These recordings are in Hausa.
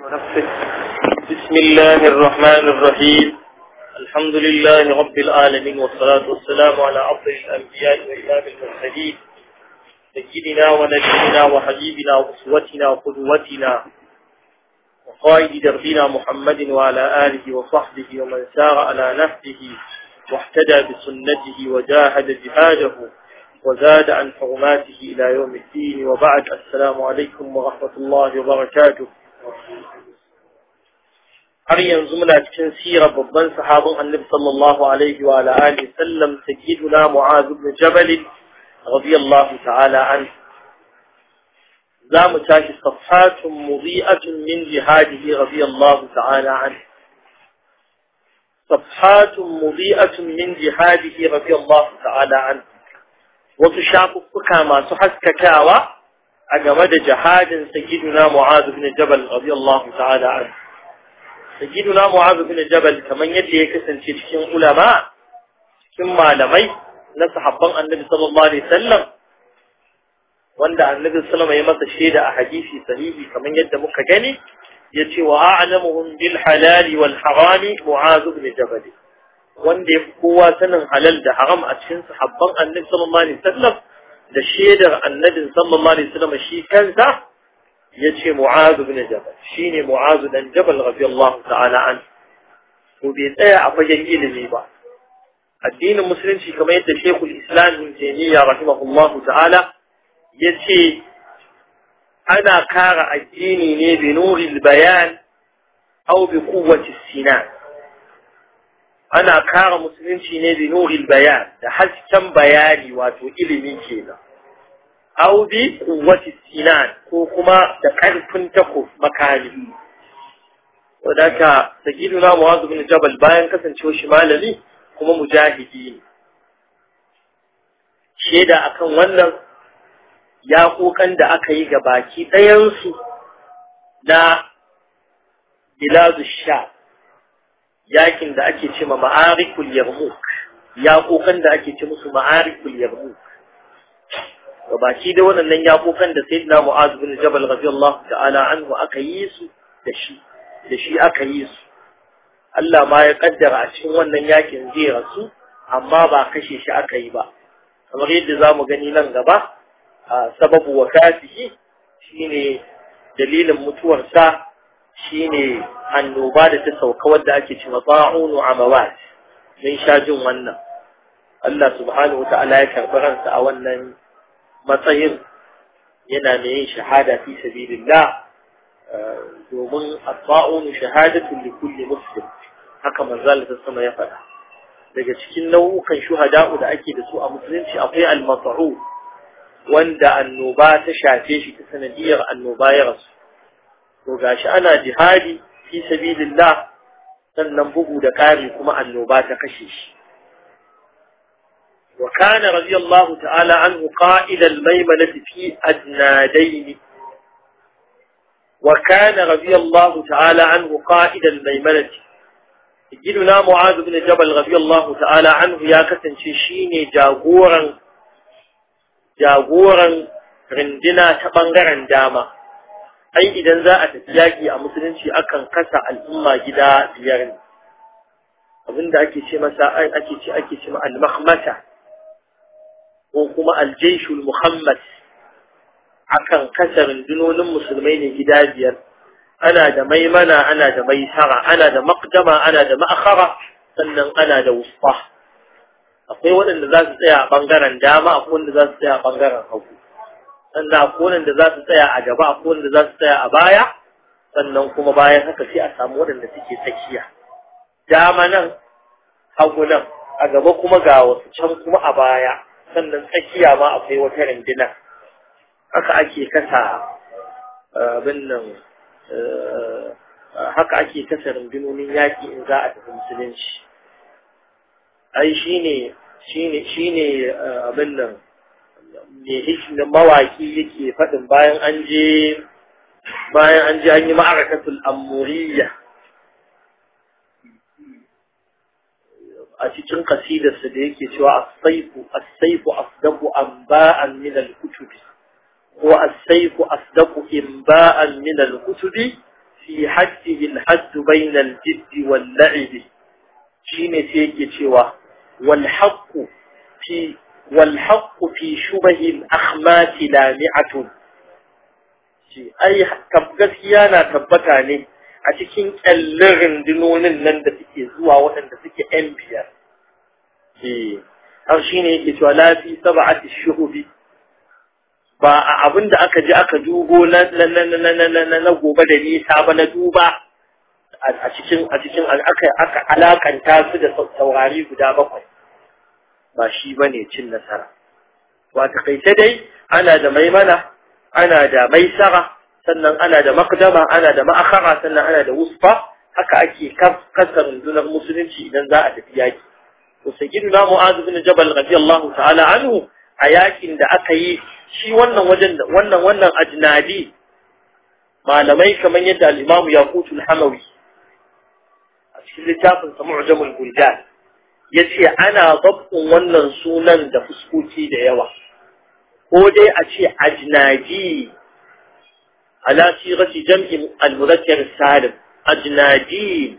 ونفسه بسم الله الرحمن الرحيم الحمد لله رب العالمين والصلاة والسلام على أفضل الأنبياء وإمام المرسلين سيدنا ونبينا وحبيبنا وأسوتنا وقدوتنا وقائد دربنا محمد وعلى آله وصحبه ومن سار على نهجه واحتدى بسنته وجاهد جهاده وزاد عن حرماته إلى يوم الدين وبعد السلام عليكم ورحمة الله وبركاته har yanzu muna cikin sirar babban sahabin annabi sallallahu alaihi wa ala alihi sallam sayyiduna mu'az ibn jabal radiyallahu ta'ala an zamu tashi safhatun mudhi'atun min jihadihi radiyallahu ta'ala an safhatun mudhi'atun min jihadihi radiyallahu ta'ala an wasu shafuffuka masu haskakawa a game da jihadin sayyiduna mu'az ibn jabal radiyallahu ta'ala an sayyiduna mu'az ibn jabal kaman yadda ya kasance cikin ulama cikin malamai na sahabban annabi sallallahu alaihi wasallam wanda annabi sallallahu ya masa shaida a hadisi sahihi kaman yadda muka gani yace wa a'lamuhum bil halal wal harami mu'az ibn jabal wanda yafi kowa sanin halal da haram a cikin sahabban annabi sallallahu alaihi wasallam da shaidar annabi sallallahu alaihi wasallam shi kansa yace Mu'az ibn Jabal shine Mu'az dan Jabal radiyallahu ta'ala an to bai tsaya a fagen ilimi ba addinin musulunci kamar yadda Sheikhul Islam Ibn Taymiyyah rahimahullahu ta'ala yace ana kara addini ne bi nuril bayan aw bi quwwati sinan ana kara musulunci ne bi nuril bayan da hasken bayani wato ilimi kenan aw bi quwwati sinan ko kuma da karfin takuf makami wadaka sayyiduna mu'adh bin jabal bayan kasancewa shi malami kuma mujahidi ne sheda akan wannan ya kokan da aka yi ga baki ɗayan su na biladu sha yakin da ake ce ma ma'arikul yarmuk ya kokan da ake ce musu ma'arikul yarmuk baki da waɗannan yakokan da sayyidina Mu'az bin Jabal radiyallahu ta'ala anhu aka yi su da shi da shi aka yi su Allah ma ya kaddara a cikin wannan yakin zai rasu amma ba kashe shi aka yi ba kamar yadda zamu gani nan gaba a sababu wakatihi shine dalilin mutuwarsa shine annoba da ta sauka wadda ake cewa ta'unu amawat mun sha jin wannan Allah subhanahu wa ta'ala ya karɓi ransa a wannan matsayin yana mai yin shahada fi sabilillah domin asba'un shahadatu li kulli muslim haka manzal ta sama ya faɗa daga cikin nau'ukan shuhada'u da ake da su a musulunci akwai al-mas'u wanda annoba ta shafe shi ta sanadiyar annoba ya rasu to gashi ana jihadi fi sabilillah sannan bugu da ƙari kuma annoba ta kashe shi وكان رضي الله تعالى عنه قائد الميمنة في أدنادين وكان رضي الله تعالى عنه قائد الميمنة جدنا معاذ بن جبل رضي الله تعالى عنه يا كسن شيني جاغورا جاغورا رندنا تبنغرا داما أي إذا za a tafi yaƙi a musulunci akan kasa al'umma gida biyar ne abinda ake ce masa ake ce ake ce ma al-makhmasa ko kuma aljaishul muhammad akan kasa rundunonin musulmai ne gida biyar ana da maimana ana da maisara ana da maqdama ana da ma'akhara sannan ana da wusfa akwai waɗanda za su tsaya a ɓangaren dama akwai wanda za su tsaya a ɓangaren hagu sannan akwai waɗanda za su tsaya a gaba akwai wanda za su tsaya a baya sannan kuma bayan haka sai a samu waɗanda suke tsakiya dama nan hagu nan a gaba kuma ga wasu can kuma a baya sannan tsakiya ma akwai wata rindina haka ake kasa abin nan haka ake kasa rundunonin yaƙi in za a tafi musulunci ai shine shine shine abin nan me hishin mawaki yake faɗin bayan an je bayan an je an yi ma'arakatul amuriyya a cikin kasidarsa da yake cewa as-sayfu as-sayfu asdaqu anba'an min al-kutubi wa as-sayfu asdaqu inba'an min al-kutubi في حده الحد بين الجد واللعب شين سيكي شوى والحق في والحق في شبه الأخمات لامعة أي gaskiya na tabbata ne a cikin kyallin rundunonin nan da suke zuwa waɗanda suke ‘yan biyar. Har shi ne yake cewa lafi saba'ati shuhubi ba a abin da aka ji aka dubo na gobe da nisa ba na duba a cikin a cikin aka alakanta su da saurari guda bakwai ba shi ba ne cin nasara ba takaice dai ana da maimana ana da maisara sannan ana da makdama ana da ma'akara sannan ana da wusfa haka ake kasa rundunar musulunci idan za a tafi yaki to sayyiduna mu'adh bin jabal radiyallahu ta'ala anhu a yakin da aka yi shi wannan wajen wannan wannan ajnadi malamai kamar yadda al-Imam Yaqutul Hamawi a cikin littafin sa Mu'jamul Buldan yace ana zabbun wannan sunan da fuskoki da yawa ko dai a ce ajnadi ala sirati jam'i al-mudhakkar salim ajnadi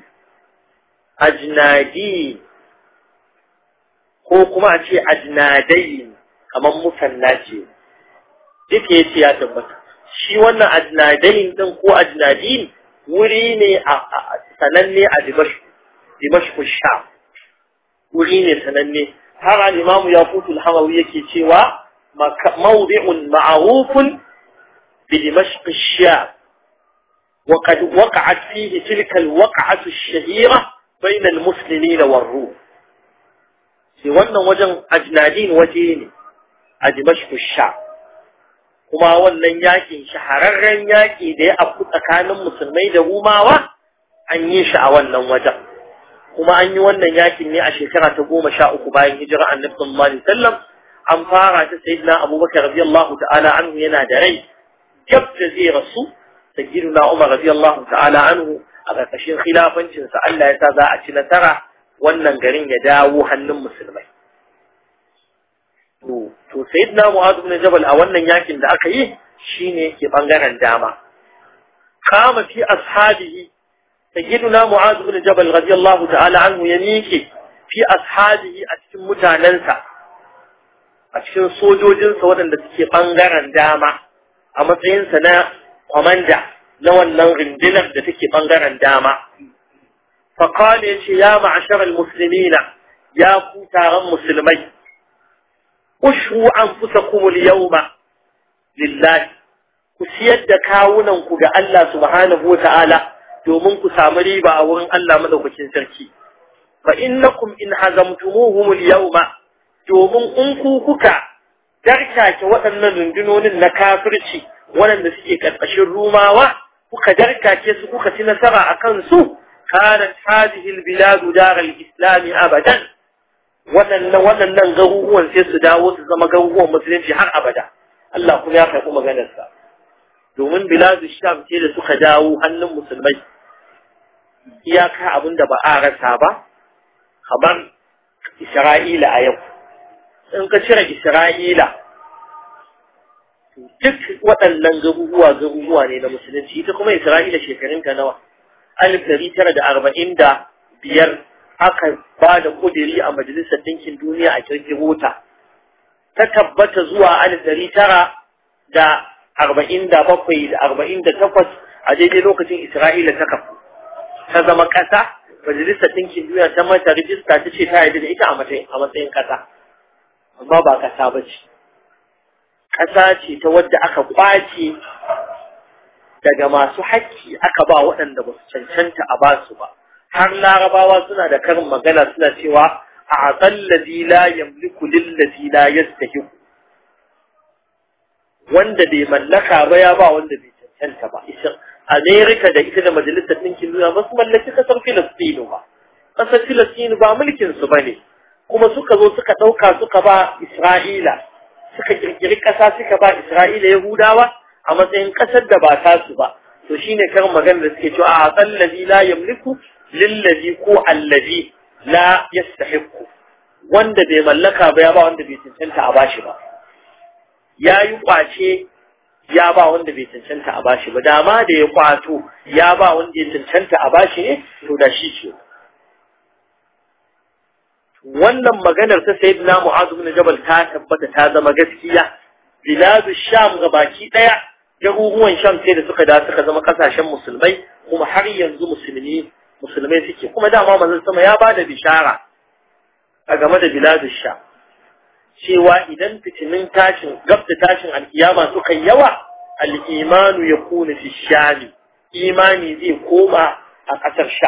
ajnadi ko kuma a ce ajnadai kamar musanna ce duk ya ce ya tabbata shi wannan ajnadain din ko ajnadin wuri ne a sananne a dimashq dimashq sha wuri ne sananne har al-imamu yaqutul hamawi yake cewa mawdi'un ma'rufun bi dimashq sha وقد وقعت فيه تلك الوقعة الشهيرة بين المسلمين والروم في wannan wajen ajnadin waje ne a dimashq sha kuma wannan yakin shahararren yaki da ya afku tsakanin musulmai da rumawa an yi shi a wannan wajen kuma an yi wannan yakin ne a shekara ta goma sha uku bayan hijira annabi sallallahu alaihi wasallam an fara ta sayyidina abubakar radiyallahu ta'ala anhu yana da rai gab da zai rasu sayyidina umar radiyallahu ta'ala anhu a ƙarƙashin khilafancinsa Allah ya sa za a ci nasara wannan garin ya dawo hannun musulmai to to sayyidina mu'adh ibn jabal a wannan yakin da aka yi shine yake bangaren dama kama fi ashabihi sayyidina mu'adh ibn jabal radiyallahu ta'ala anhu ya miƙe fi ashabihi a cikin mutanansa a cikin sojojinsa waɗanda suke bangaren dama a matsayinsa na kwamanda na wannan rundunar da take bangaren dama فقال يا معشر المسلمين يا كتار المسلمين اشهوا أنفسكم اليوم لله كسيد كاوننكم ga Allah subhanahu wa ta'ala domin ku samu riba a wurin Allah madaukakin sarki fa innakum in hazamtumuhum al-yawma domin in ku kuka darkake waɗannan rundunonin na kafirci waɗanda suke ƙarƙashin rumawa kuka darkake su kuka ci nasara a kansu kanat hadhihi al-biladu dar al-islam abadan waɗannan waɗannan garuruwan sai su dawo su zama garuruwan musulunci har abada Allah kuma ya karɓi maganarsa domin biladu sham ce da suka dawo hannun musulmai iyaka abin da ba a rasa ba kamar Isra'ila a yau in ka cire Isra'ila duk waɗannan garuruwa garuruwa ne na musulunci ita kuma Isra'ila shekarunta nawa alif dari tara da arba'in da biyar aka ba da kudiri a majalisar ɗinkin duniya a kirkiro ta ta tabbata zuwa alif dari tara da arba'in da bakwai da arba'in da takwas a daidai lokacin Isra'ila ta kafu ta zama ƙasa majalisar ɗinkin duniya ta mata rijista ta ce ta yarda da ita a matsayin ƙasa amma ba ƙasa ba ce ƙasa ce ta wadda aka ƙwace daga masu haƙƙi aka ba waɗanda ba su cancanta a basu ba har larabawa suna da karin magana suna cewa a aqallazi la yamliku lillazi la yastahiq wanda bai mallaka ba ya ba wanda bai cancanta ba Amerika da ita da majalisar ɗinkin duniya ba su mallaki ƙasar Filistinu ba ƙasar Filistinu ba mulkin su bane kuma suka zo suka ɗauka suka ba Isra'ila suka kirkiri ƙasa suka ba Isra'ila Yahudawa a matsayin ƙasar da ba ta su ba to shine karin magana da suke cewa a tsallazi la yamliku lillazi ko allazi la yastahiqu wanda bai mallaka ba ya ba wanda bai cancanta a bashi ba yayi kwace ya ba wanda bai cancanta a bashi ba dama da ya kwato ya ba wanda ya cancanta a bashi ne to da shi ce wannan maganar ta sayyidina mu'az ibn jabal ta tabbata ta zama gaskiya biladu sham gabaki daya garuruwan sham sai da suka da suka zama kasashen musulmai kuma har yanzu musulmi musulmai suke kuma dama manzon sama ya bada bishara a game da biladu sham cewa idan fitinin tashin gabda tashin alkiyama suka yawa al-imanu yakunu fi shami imani zai koma a kasar sha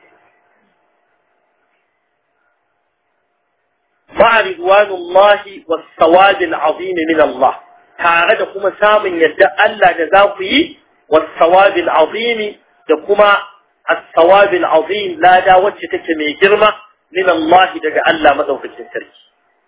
مع رضوان الله والثواب العظيم من الله tare da kuma samun yadda Allah da za ku yi wasawabil azimi da kuma as-sawabil azim lada wacce take mai girma min Allah daga Allah madaukakin sarki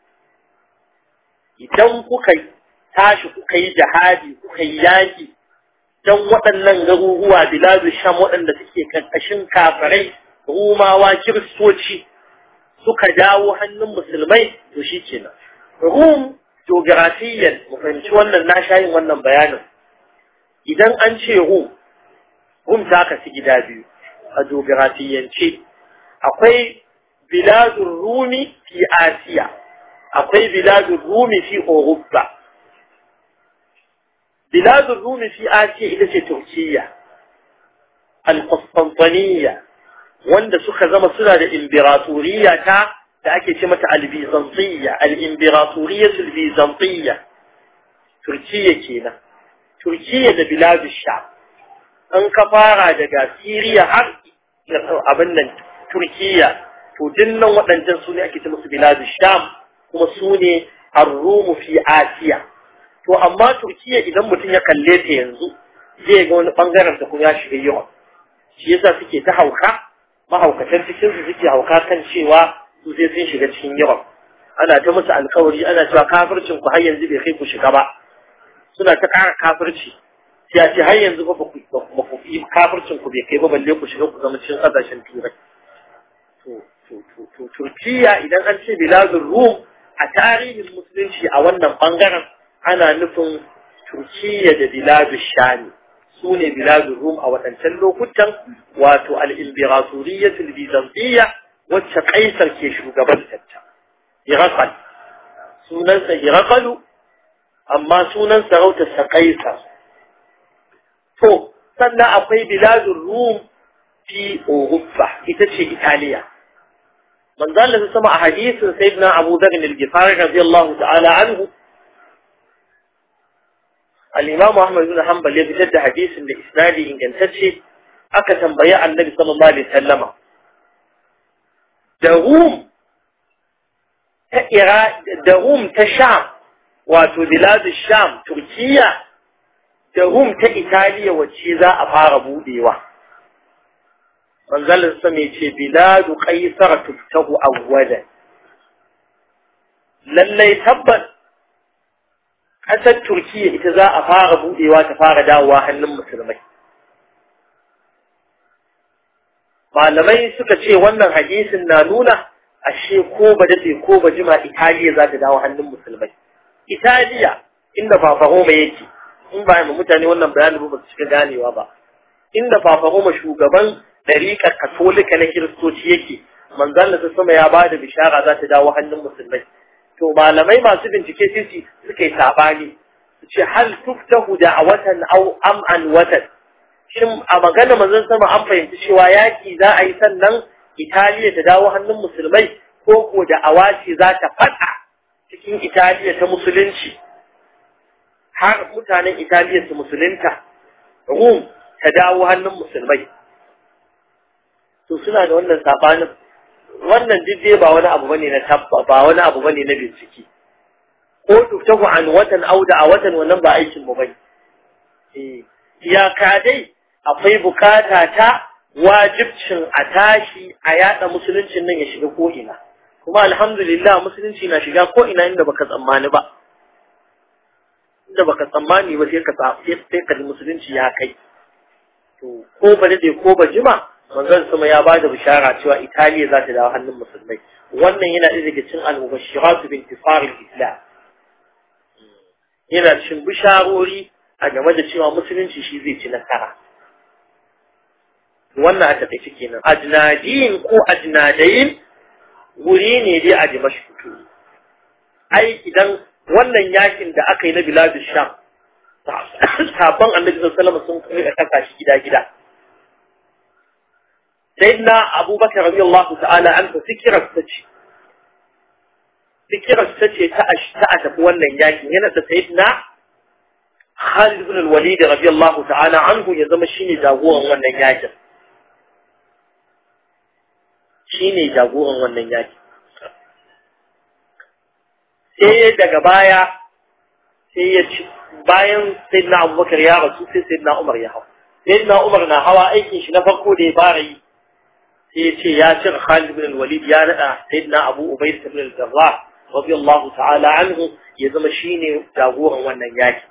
idan kuka tashi kuka yi jihadi kuka yi yaki dan waɗannan garuruwa biladu sham waɗanda suke karkashin kafirai rumawa kiristoci suka dawo hannun musulmai to shi kenan rum geographiyan mu fahimci wannan na sha yin wannan bayanin idan an ce rum rum ta kasu gida biyu a geographiyance akwai biladun rumi fi asiya akwai biladun rumi fi Europa. biladun rumi fi asiya ita ce turkiyya al-qustantaniya wanda suka zama suna da imbiratoriya ta da ake ce mata al-bizantiyya al-imbiratoriyatul bizantiyya turkiyya kenan turkiyya da biladu sham an ka fara daga siriya har abin nan turkiyya to dinnan waɗancan su ne ake ce musu biladu sham kuma su ne ar-rumu fi asiya to amma turkiyya idan mutum ya kalle ta yanzu zai ga wani bangaren ta kuma ya shiga yawan shi yasa suke ta hauka mahaukatan cikin su suke hauka kan cewa su sai sun shiga cikin yawan ana ta musu alkawari ana cewa kafircin ku har yanzu bai kai ku shiga ba suna ta ƙara kafirci ya ce har yanzu ba ku yi kafircin ku bai kai ba balle ku shiga ku zama cikin ƙasashen turai to turkiya idan an ce biladun rum a tarihin musulunci a wannan bangaren ana nufin turkiya da biladun shami su ne biladun rum a waɗancan lokutan wato al'imbiratoriyatul bizantiyya wacce kaisar ke shugabantarta irakal sunansa irakalu amma sunan sarautarsa kaisar to sannan akwai biladun rum fi Europa ita ce Italiya manzo Allah sama a hadisin sayyidina Abu Dharr al-Ghifari radiyallahu ta'ala anhu al-Imam Ahmad bin Hanbal ya fitar da hadisin da isnadi ingantacce aka tambayi Annabi sallallahu alaihi wasallama da Rum ta Ira da Rum ta Sham wato biladu Sham Turkiya da Rum ta Italiya wacce za a fara budewa manzalin sa mai ce biladu qaisar tuftahu awwalan lallai tabbas ƙasar Turkiya ita za a fara budewa ta fara dawowa hannun musulmai malamai suka ce wannan hadisin na nuna ashe ko ba daɗe ko ba jima Italiya za ta dawo hannun musulmai Italiya inda Fafaroma yake in ba mu mutane wannan bayanin ba su shiga ganewa ba inda Fafaroma shugaban ɗariƙar katolika na kiristoci yake manzan da sama ya ba da bishara za ta dawo hannun musulmai to malamai masu bincike sisi suka yi sabani su ce hal tuftahu da a watan au am an watan shin a magana manzon sama an fahimci cewa yaki za a yi sannan Italiya ta dawo hannun musulmai ko ko da awaci za ta faɗa cikin Italiya ta musulunci har mutanen Italiya su musulunta Rum ta dawo hannun musulmai to suna da wannan sabanin wannan dai ba wani abu bane na tabba ba wani abu bane na bincike ko tuftahu an watan auda a watan wannan ba aikin mu bane eh iyaka dai akwai bukata ta wajibcin a tashi a yada musuluncin nan ya shiga ko ina kuma alhamdulillah musulunci na shiga ko ina inda baka tsammani ba inda baka tsammani ba sai ka sai ka musulunci ya kai to ko ba dade ko ba jima manzon sama ya bada bishara cewa Italiya za ta dawo hannun musulmai wannan yana ɗaya daga cikin al-mubashshiratu bi intisar al-islam yana cikin bisharori a game da cewa musulunci shi zai ci nasara wannan a taƙaice kenan ajnadiyin ko ajnadayin wuri ne dai a dimashku ai idan wannan yakin da aka yi na biladu sham sabon annabi sallallahu sun kai da kasa shi gida gida sayyidina abubakar radiyallahu ta'ala an fikirar ta ce fikirar ta ce ta a tafi wannan yakin yana da sayyidina Khalid ibn al-Walid radiyallahu ta'ala anhu ya zama shine jagoran wannan yakin shine jagoran wannan yakin sai daga baya sai ya ci bayan sayyidina Abubakar ya rasu sai sayyidina Umar ya hau sayyidina Umar na hawa aikin shi na farko da ya fara yi sai ya ce ya cire Khalid ibn al-Walid ya nada sayyidina Abu Ubayd ibn al-Jarrah radiyallahu ta'ala anhu ya zama shine jagoran wannan yaki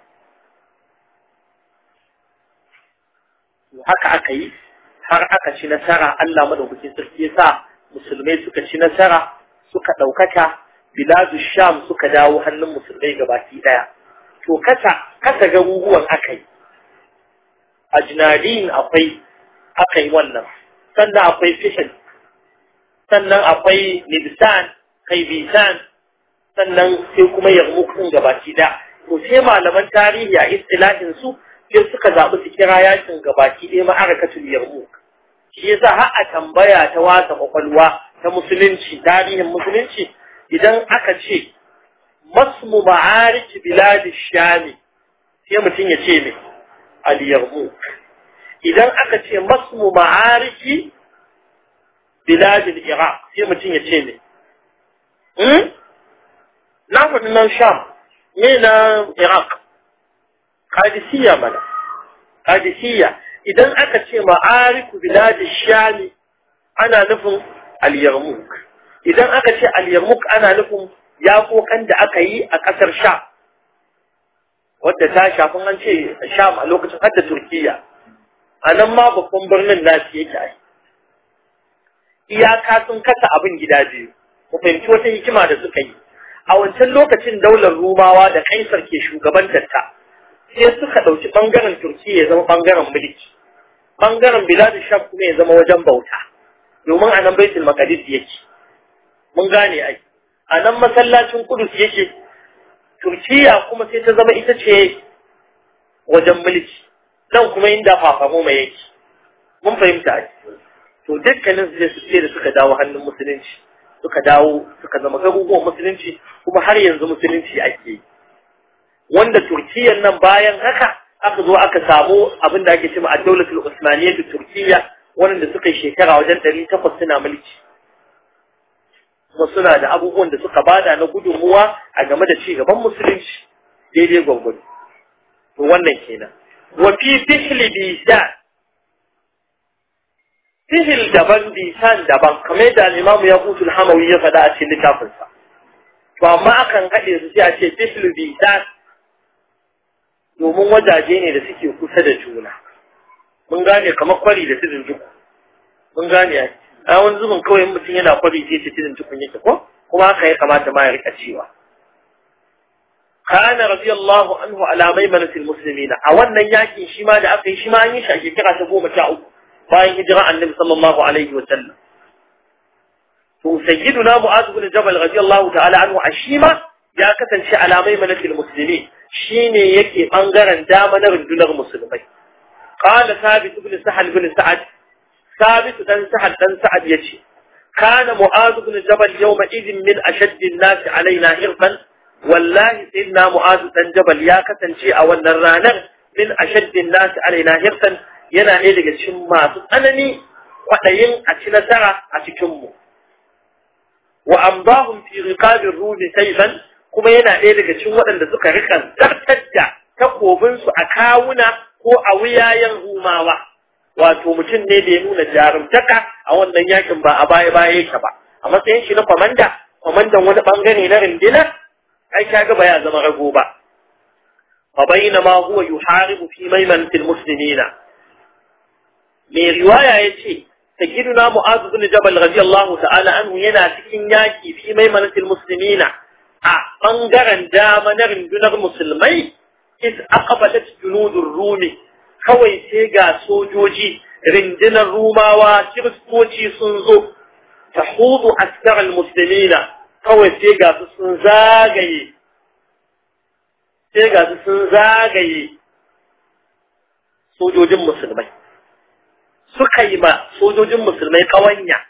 haka aka yi har aka ci nasara Allah madaukakin sarki ya sa musulmai suka ci nasara suka ɗaukaka biladu sham suka dawo hannun musulmai gabaki ɗaya to kasa kasa garuruwan aka yi a jinadin akwai aka yi wannan sannan akwai fishin sannan akwai nibsan kai bisan sannan sai kuma yarmukun gabaki ɗaya to sai malaman tarihi a istilahin su sai suka zaɓi su kira yakin gabaki ɗaya ma'arakatul yarmuk shi yasa har a tambaya ta wasa kwakwalwa ta musulunci tarihin musulunci idan aka ce masmu ma'ariki biladi shami sai mutum ya ce me al yarmuk idan aka ce masmu ma'ariki biladi iraq sai mutum ya ce me na faɗi nan sham me na iraq Kadisiyya mana, Kadisiyya idan aka ce ma'ariku biladi shami ana nufin al-yarmuk idan aka ce al-yarmuk ana nufin yaƙoƙan da aka yi a ƙasar sha wadda ta shafin an ce sham a lokacin hadda turkiya a nan ma babban birnin nasu yake ai iyaka sun kasa abin gida biyu ku fahimci wata hikima da suka yi a wancan lokacin daular rumawa da kaisar ke shugabantar ta sai suka ɗauki ɓangaren Turkiyya ya zama ɓangaren mulki, ɓangaren Biladu Sham kuma ya zama wajen bauta, domin a nan Baitul Maqdis yake. Mun gane ai, a nan masallacin Kudus yake, Turkiyya kuma sai ta zama ita ce wajen mulki, nan kuma inda fafamo mai yake. Mun fahimta ai. To dukkanin su su ce da suka dawo hannun musulunci, suka dawo suka zama garuruwan musulunci kuma har yanzu musulunci ake yi. wanda Turkiyyar nan bayan haka aka zo aka samu abin da ake cewa a daulatul Usmaniyya da Turkiyya wanda suka yi shekara wajen ɗari takwas suna mulki. Kuma suna da abubuwan da suka bada na gudunmuwa a game da ci gaban musulunci daidai gwangwani. To wannan kenan. Wa fi fihli bisan fihil daban bisan daban kamar yadda al-Imam Yaqut al-Hamawi ya faɗa a cikin littafinsa. To amma akan haɗe su sai a ce fihlu bisan domin wajaje ne da suke kusa da juna mun gane kamar kwari da tudun duku mun gane ai a wani zubin kawai mutum yana kwari sai ce tudun dukun yake ko kuma haka ya kamata ma ya rika cewa kana radiyallahu anhu ala maimanatil muslimina a wannan yakin shi ma da aka yi shi ma an yi shi a shekara ta goma sha uku bayan hijira annabi sallallahu alaihi wa sallam to sayyiduna mu'adh bin jabal radiyallahu ta'ala anhu a shi ma ya kasance ala maimanatil muslimin shine yake bangaren dama na rundunar musulmai qala thabit ibn sahal ibn sa'ad thabit dan sahal dan sa'ad yace kana mu'adh ibn jabal yawma idin min ashadd an-nas alaina irfan wallahi sayyidina mu'adh dan jabal ya kasance a wannan ranar min ashadd an-nas alaina irfan yana ne daga cikin masu tsanani kwadayin a ci nasara a cikin mu wa ambahum fi riqabir rumi sayfan kuma yana ɗaya daga cikin waɗanda suka rika zartar da takobinsu a kawuna ko a wuyayen rumawa wato mutum ne da ya nuna jarumtaka a wannan yakin ba a baya baya yake ba a matsayin shi na kwamanda kwamandan wani bangare na rindina ai kaga ba ya zama rago ba fa bayna ma huwa yuharibu fi maimanatil muslimina mai riwaya yace sayyiduna mu'adh bin jabal radiyallahu ta'ala anhu yana cikin yaki fi maimanatil muslimina a ɓangaren dama na rundunar musulmai is aqbalat junudur rumi kawai sai ga sojoji rindinar rumawa kiristoci sun zo tahudu askar almuslimina kawai sai ga su sun zagaye sai ga su sun zagaye sojojin musulmai suka yi ma sojojin musulmai kawanya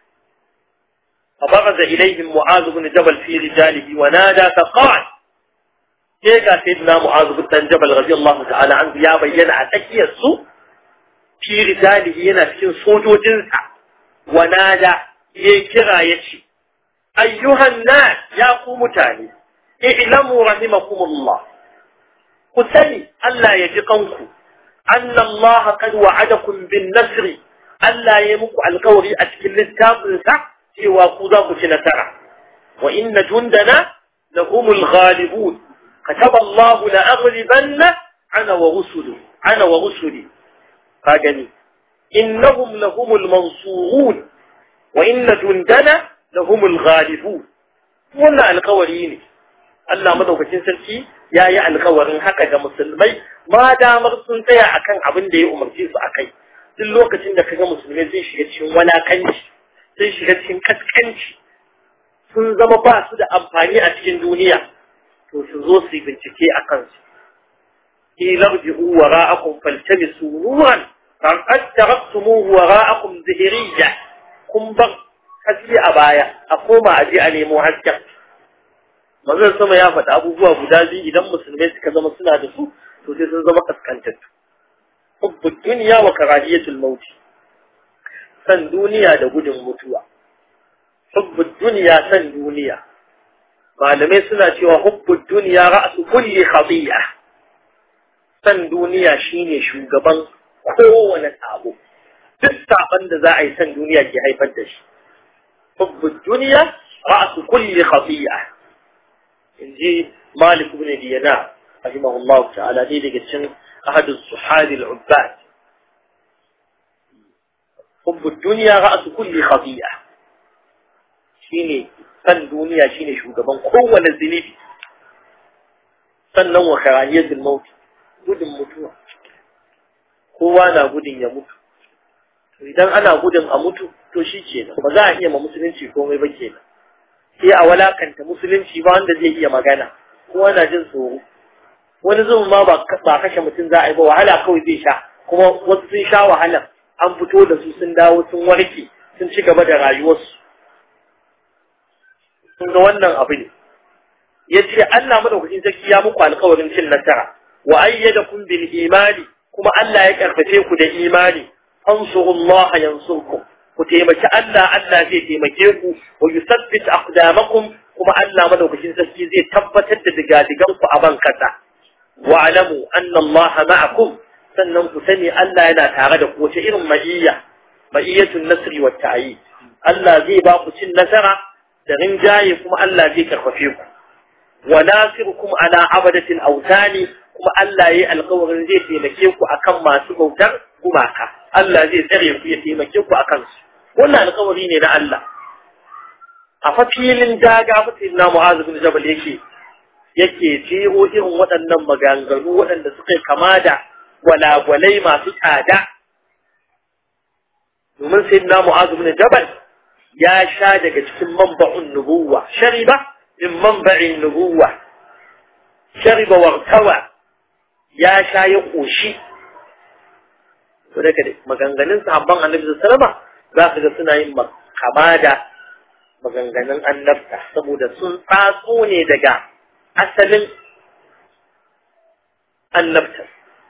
فبغز إليهم معاذ بن جبل في رجاله ونادى فقال كيكا سيدنا معاذ بن جبل رضي الله تعالى عنه يا بينا أتكي السوء في رجاله ينا في سوجو جنسا ونادى يكرا يشي أيها الناس يا قوم تاني اعلموا رحمكم الله قتلي ألا يجقنكم أن الله قد وعدكم بالنصر ألا يمك القوري أشكل التابل cewa ku za ku ci nasara wa inna jundana lahumul ghalibun kataba Allahu la aghlibanna ana wa rusuli ana wa rusuli ka gani innahum lahumul mansurun wa inna jundana lahumul ghalibun wannan alƙawari ne Allah madaukakin sarki ya yi alƙawarin haka ga musulmai ma damar sun tsaya akan abin da ya umarce su akai duk lokacin da kaga musulmai zai shiga cikin walakanci sun shiga cikin kaskanci sun zama ba su da amfani a cikin duniya to su zo su yi bincike a kansu ilarji'u wara'akum faltabisu nuran faqad taraktumuhu wara'akum zahiriyya kun bar haske a baya a koma a je a nemo hasken manzon sama ya faɗi abubuwa guda biyu idan musulmai suka zama suna da su to sai sun zama kaskantattu hubbud dunya wa karahiyatul mauti san duniya da gudun mutuwa hubbud duniya san duniya malamai suna cewa hubbud duniya ra'su kulli khati'a san duniya shine shugaban kowane sabo duk saban da za a yi san duniya ke haifar da shi hubbud duniya ra'su kulli khati'a inji malik ibn diyana rahimahullahu ta'ala dai daga cikin ahadu suhadi al-ubbad حب الدنيا رأس كل خطيئة شيني فن دنيا شيني شو قبان قوة الزنيبي sannan wa karaniyatul maut gudun mutuwa kowa na gudun ya mutu idan ana gudun a mutu to shi kenan ba za a iya ma musulunci komai ba kenan sai a walakanta musulunci ba wanda zai iya magana kowa na jin tsoro wani zuwan ma ba kashe mutum za a yi ba wahala kawai zai sha kuma wasu sun sha wahala an fito da su sun dawo sun warke sun ci gaba da rayuwarsu sun ga wannan abu ne ya ce Allah madaukakin sarki ya muku alkawarin cin nasara wa ayyadakum bil imani kuma Allah ya karfafe ku da imani ansurullaha yansurkum ku taimaki Allah Allah zai taimake ku wa yusabbit aqdamakum kuma Allah madaukakin sarki zai tabbatar da digadigan ku a ban kasa wa alamu anna Allah ma'akum sannan ku sani Allah yana tare da ku wace irin ma'iyya ma'iyyatun nasri wa ta'yi Allah zai ba ku cin nasara da rinjaye kuma Allah zai karfafe ku wa nasirukum ala abadatil awtani kuma Allah yayi alƙawarin zai taimake ku akan masu bautar gumaka Allah zai tsare ku ya taimake ku akan su wannan alƙawari ne na Allah a fa filin daga mutum na Mu'adh bin Jabal yake yake jero irin waɗannan maganganu waɗanda suka kama da gwalagwalai masu tsada domin sai na mu'azu bin jabal ya sha daga cikin manba'un nubuwa shariba min manba'in nubuwa shariba wartawa ya sha ya koshi to daga maganganun sahabban annabi sallama za ka ga suna yin kama da maganganun annabta saboda sun tsatso ne daga asalin annabta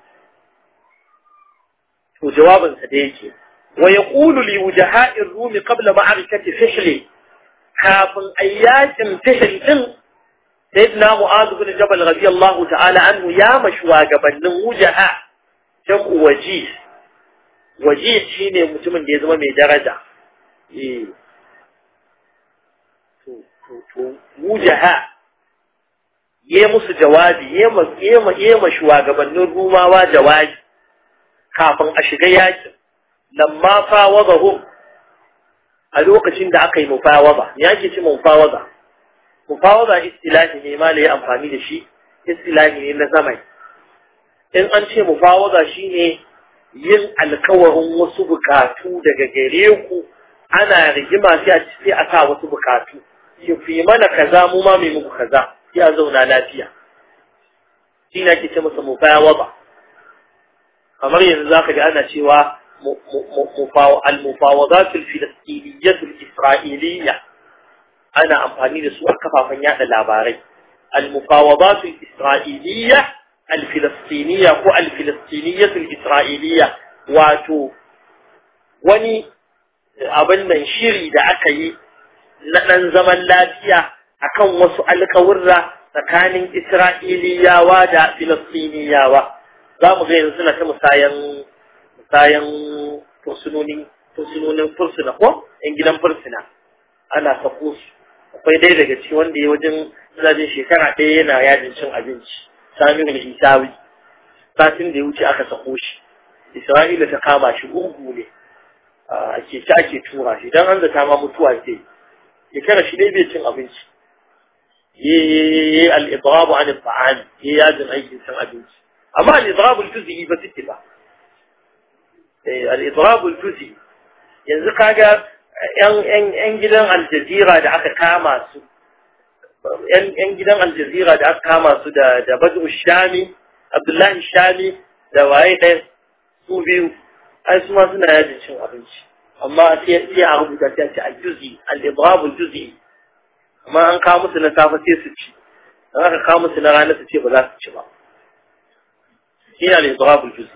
to jawabinsa da yake wa yaqulu li wujaha'ir rum qabla ma'arikati fihl kafin ayyakin fihl din sayyidina mu'adh bin jabal radiyallahu ta'ala anhu ya mashwa gabanin wujaha jam'u waji waji shine mutumin da ya zama mai daraja eh to to to wujaha yi musu jawabi yi ma shugabannin rumawa jawabi kafin a shiga yakin lamma fawadahum a lokacin da aka yi mufawada ya ke ci mufawada mufawada istilahi ne ma ya amfani da shi istilahi ne na zamani in an ce mufawaza shine yin alkawarin wasu bukatu daga gare ku ana rigima sai a sai a sa wasu bukatu ki fi mana kaza mu ma mai muku kaza sai a zauna lafiya shi ne ake ce masa mufawaza kamar yanzu zaka ga ana cewa al-mufawadat al-filistiniyyah al-isra'iliyya ana amfani da su a kafafen yada labarai al-mufawadat al-isra'iliyya al-filistiniyyah ko al-filistiniyyah al-isra'iliyya wato wani abin nan shiri da aka yi na ɗan zaman lafiya akan wasu alkawurra tsakanin Isra'iliyawa da Filistiniyawa za mu ga yanzu suna ta musayan musayan fursunonin fursunonin fursuna ko ‘yan gidan fursuna ana sako su akwai ɗaya daga ci wanda ya wajen zajin shekara ɗaya yana yajin cin abinci samun isawi satin da ya wuce aka sako shi isra'ila ta kama shi gurgu ne a keke ake tura shi don an zata ma mutuwa ke shekara shi dai bai cin abinci yi al'idrabu an ta'ani yi yajin aikin cin abinci amma al'idrabu tuzi ba suke ba al'idrabu tuzi yanzu kaga yan gidan aljazira da aka kama su yan gidan aljazira da aka kama su da badu shami abdullahi shami da waye ɗaya su biyu ai su ma suna yajin cin abinci amma sai a rubuta sai a ce al-juzi al-idrabu juzi amma an kawo musu na safe sai su ci dan aka kawo musu na rana su ce ba za su ci ba shi ne al-idrabu juzi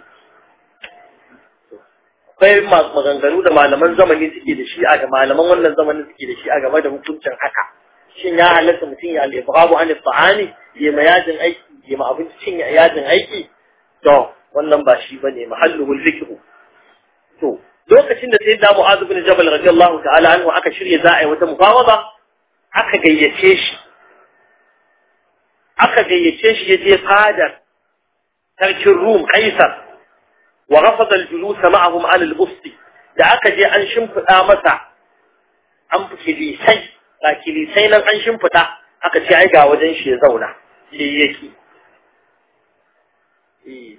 akwai maganganu da malaman zamani suke da shi a ga malaman wannan zamanin suke da shi a game da hukuncin haka shin ya halatta mutum ya al-idrabu an ta'ani ya ma yajin aiki ya ma abinci cin yajin aiki to wannan ba shi bane mahalluhul zikru to lokacin da sayyidina Mu'adh bin Jabal radiyallahu ta'ala anhu aka shirye za a yi wata mufawada aka gayyace shi aka gayyace shi yaje fadar sarkin Rum Kaisar wa rafada al-julus ma'ahum 'ala al-busti da aka je an shimfida masa an kilisai ga kilisai nan an shimfida aka ce ai ga wajen shi ya zauna sai yake eh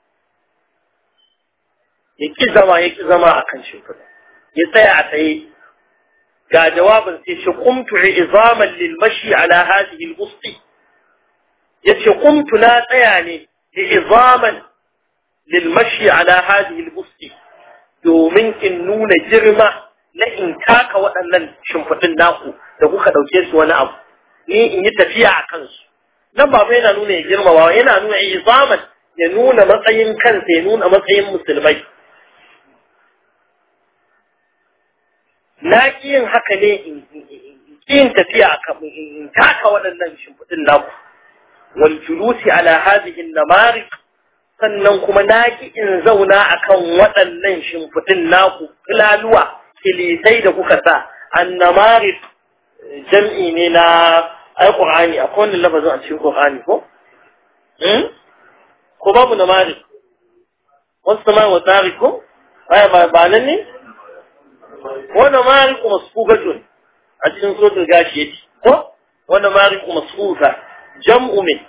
ya ki zama ya ki zama a kan shimfiɗa ya tsaya a tsaye ga jawabin sai ce kumtu izaman lil mashi ala hadhihi al busti yace kumtu na tsaya ne izaman lil mashi ala hadhihi al busti domin in nuna girma na in taka waɗannan shimfiɗin naku da kuka ɗauke su wani abu ni in yi tafiya a kansu nan ba yana nuna ya girmama yana nuna izaman ya nuna matsayin kansa ya nuna matsayin musulmai na ƙi yin haka ne in yin tafiya in taka waɗannan shimfiɗin naku wal julusi ala hadhihi namarik sannan kuma na ƙi in zauna akan waɗannan shimfiɗin naku filaluwa kilisai da kuka sa annamarik jam'i ne na ai qur'ani akwai wannan lafazin a cikin qur'ani ko ko babu namarik wasu sama wa tsari ko ba nan ne wannan mariku masfugatun a cikin suratul gashi yake ko wannan mariku masfuga jam'u min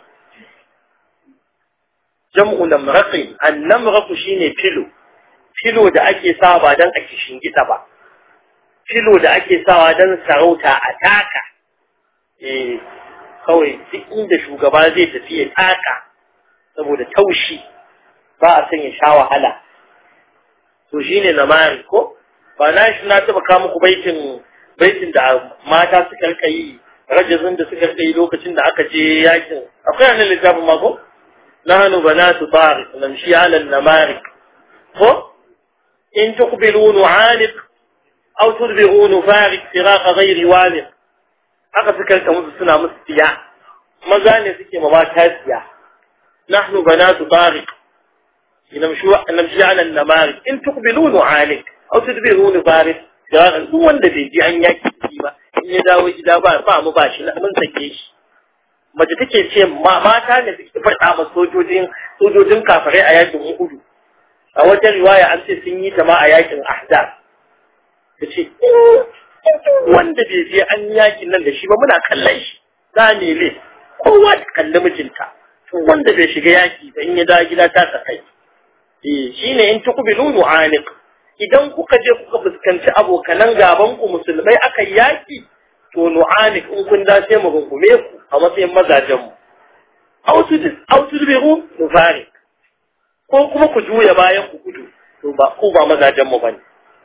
jam'u namraqi an-namraqu shine filo filo da ake sawa ba dan a kishin gida ba filo da ake sawa dan sarauta a taka eh kawai duk inda shugaba zai tafi ya taka saboda taushi ba a son ya sha wahala to shine namari ko ba na shi na taba kawo muku baitin baitin da mata suka rika yi rajazin da suka rika yi lokacin da aka je yakin akwai annan littafin mako nahnu banatu tariq namshi ala namarik ko in tuqbilu nu'aniq aw tudbiru nufarik firaq ghairi waniq haka suka rika musu suna musu tiya maza ne suke ma mata tiya nahnu banatu tariq namshi ala namarik in tuqbilu nu'aniq aw tudbiru nufarik duk wanda bai ji an yaki ba in ya dawo gida ba ba mu ba shi mun sake shi mace take ce mata ne suke faɗa ma sojojin sojojin kafirai a yakin Uhud a wata riwaya an ce sun yi ta ma a yakin Ahzab tace wanda bai je an yakin nan da shi ba muna kallon shi za ne le kowa ta kalli mijinta to wanda bai shiga yaki ba in ya dawo gida ta sakai eh shine in tuqbilu nu'aniq idan kuka je kuka fuskanci abokanan gaban ku musulmai aka yaki to nu'aniq in kun da sai mu gungume ku a matsayin mazajen mu aw tudbiru nufari ko kuma ku juya bayan ku gudu to ba ku ba mazajen mu bane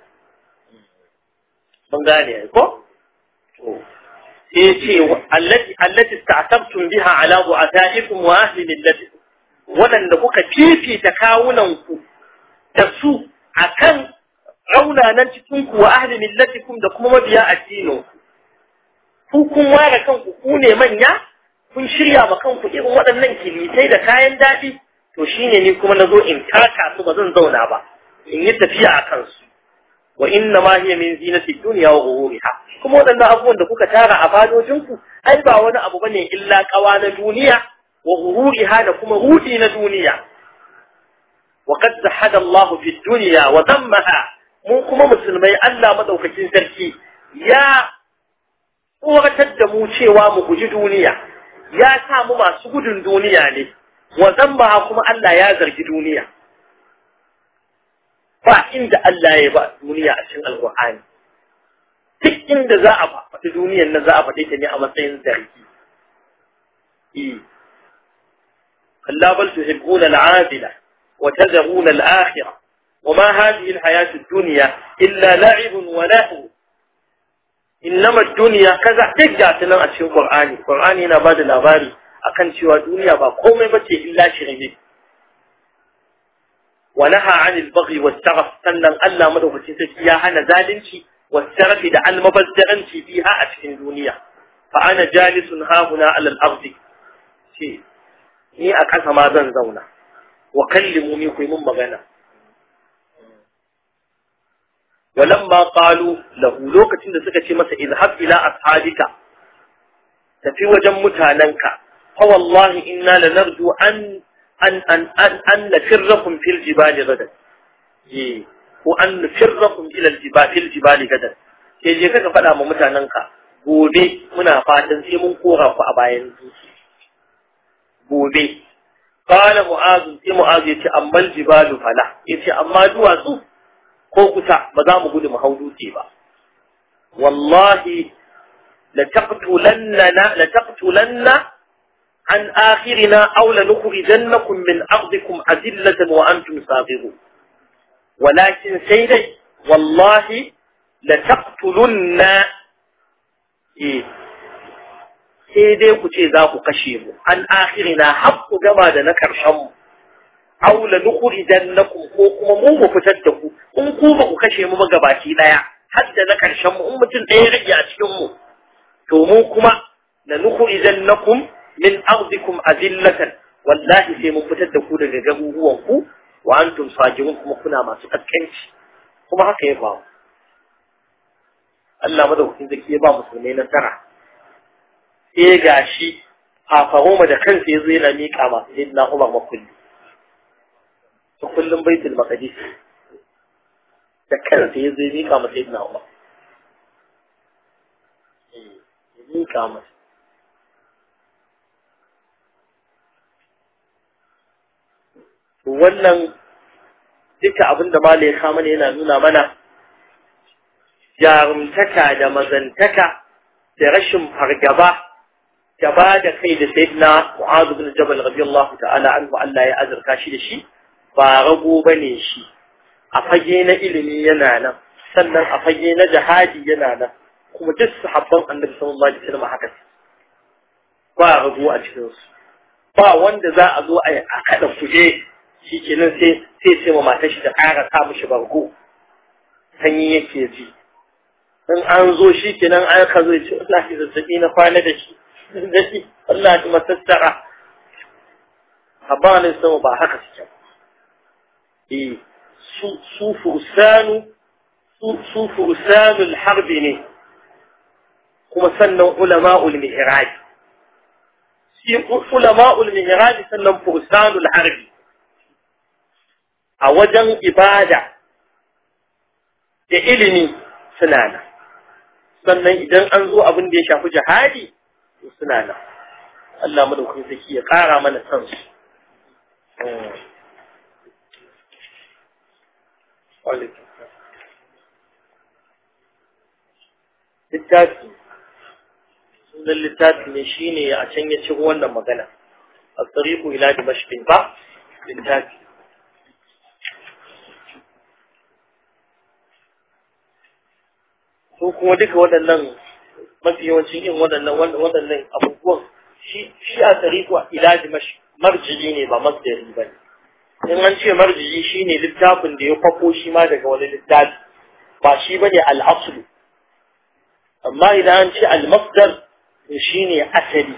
mun gane ko to sai ce allati allati ta'tabtum biha ala du'ataikum wa ahli millatikum wadanda kuka fifita kawunan ku da su akan raunanan cikin ku wa ahli millatikum da kuma mabiya addinin ku ku kun ware kanku ku ne manya kun shirya ma kanku irin waɗannan kilitai da kayan daɗi to shine ni kuma nazo in taka su ba zan zauna ba in yi tafiya a kansu wa inna ma hiya min zinati dunya wa ghururiha kuma wadannan abubuwan da kuka tara a fadojin ku ai ba wani abu bane illa kawa na duniya wa ghururiha da kuma rudi na duniya wa qad zahada Allah fi dunya wa dammaha mu kuma musulmai Allah madaukakin sarki ya tsoratar da mu cewa mu guji duniya ya sa mu masu gudun duniya ne wa zammaha kuma Allah ya zargi duniya ba inda Allah ya ba duniya a cikin alƙur'ani duk inda za a faɗi duniyar nan za a faɗi ta ne a matsayin zargi eh kalla bal tuhibbuna al'adila wa tadhuruna al-akhirah وما هذه الحياة الدنيا إلا لعب ولهو إنما الدنيا كذا تجع تنم أتشين قرآني قرآني نباد الأباري أكن شوى دنيا بقوم بتي إلا شرمي ونهى عن البغي والسرف سنن ألا مدوك تنسيها هنا ذالنشي والسرف دع المبزرنشي فيها أتشين دنيا فأنا جالس ها هنا على الأرض شيء ni a ƙasa ma zan zauna wa kallimu ni ku yi mun magana ولما قالوا له لوكتين da suka ce masa izhab ila ashabika tafi wajen mutananka fa wallahi inna lanarju an an an an an nafirrakum fil jibali gadan eh ko an nafirrakum ila al jibali fil jibali gadan sai je kaka faɗa ma mutananka gobe muna fatan sai mun kora ku a bayan dutse gobe qala mu'az sai mu'az yace amma al jibalu fala yace amma duwatsu ko kusa ba za mu gudu mu hau dutse ba wallahi la taqtulanna la taqtulanna an akhirina aw la nukhrijannakum min ardikum azillatan wa antum saghirun walakin sai dai wallahi la taqtulunna eh sai dai ku ce za ku kashe mu an akhirina har ku gama da na karshen mu aw la nukhrijannakum ko kuma mu mu fitar da ku in ku ba ku kashe mu ba gabaki daya har da na karshen mu in mutum ɗaya rage a cikin mu to mu kuma la nukhrijannakum min ardikum azillatan wallahi sai mun fitar da ku daga garuruwan ku wa antum sajirun kuma kuna masu kaskanci kuma haka ya faru Allah madaukakin zaki ya ba musulmai nasara sai gashi Fafaroma da kansa ya zo yana miƙa masu sayyidina Umar makulli ta kullum baitul maqdis da kansa ya zai mika masa ibn Umar ya mika masa to wannan duka abin da malai ya kama ne yana nuna mana jarumtaka da mazantaka da rashin fargaba gaba da kai da sayyidina Mu'adh bin Jabal radiyallahu ta'ala anhu Allah ya azurta shi da shi ba rago ba ne shi a fage na ilimi yana nan sannan a fage na jihadi yana nan kuma duk sahabban annabi sallallahu alaihi wasallam haka ba rago a cikin su ba wanda za a zo a yi a kada kuje shikenan sai sai sai ma matar shi ta ƙara sa mishi bargo sanyi yake ji in an zo shikenan an ka zo ya ce wallahi zazzabi na kwana da shi da shi wallahi masassara habanin sama ba haka suke ba su fursanu su fursanul harbi ne kuma sannan ulama'ul mihraj shi ulama'ul mihraj sannan fursanul harbi a wajen ibada da ilimi suna nan sannan idan an zo abin da ya shafi jihadi suna nan Allah madaukakin sarki ya ƙara mana san su littafi sunan littafi ne shine a can ya ciro wannan magana a tsariku ila dimashqin ba littafi ko kuma duka waɗannan mafi yawancin yin waɗannan waɗannan abubuwan shi shi a tsariku ila dimashq marjiji ne ba masdari ba ne in an ce marjiji shine littafin da ya kwafo shi ma daga wani littafi ba shi bane al-aslu amma idan an ce al-masdar shi ne asali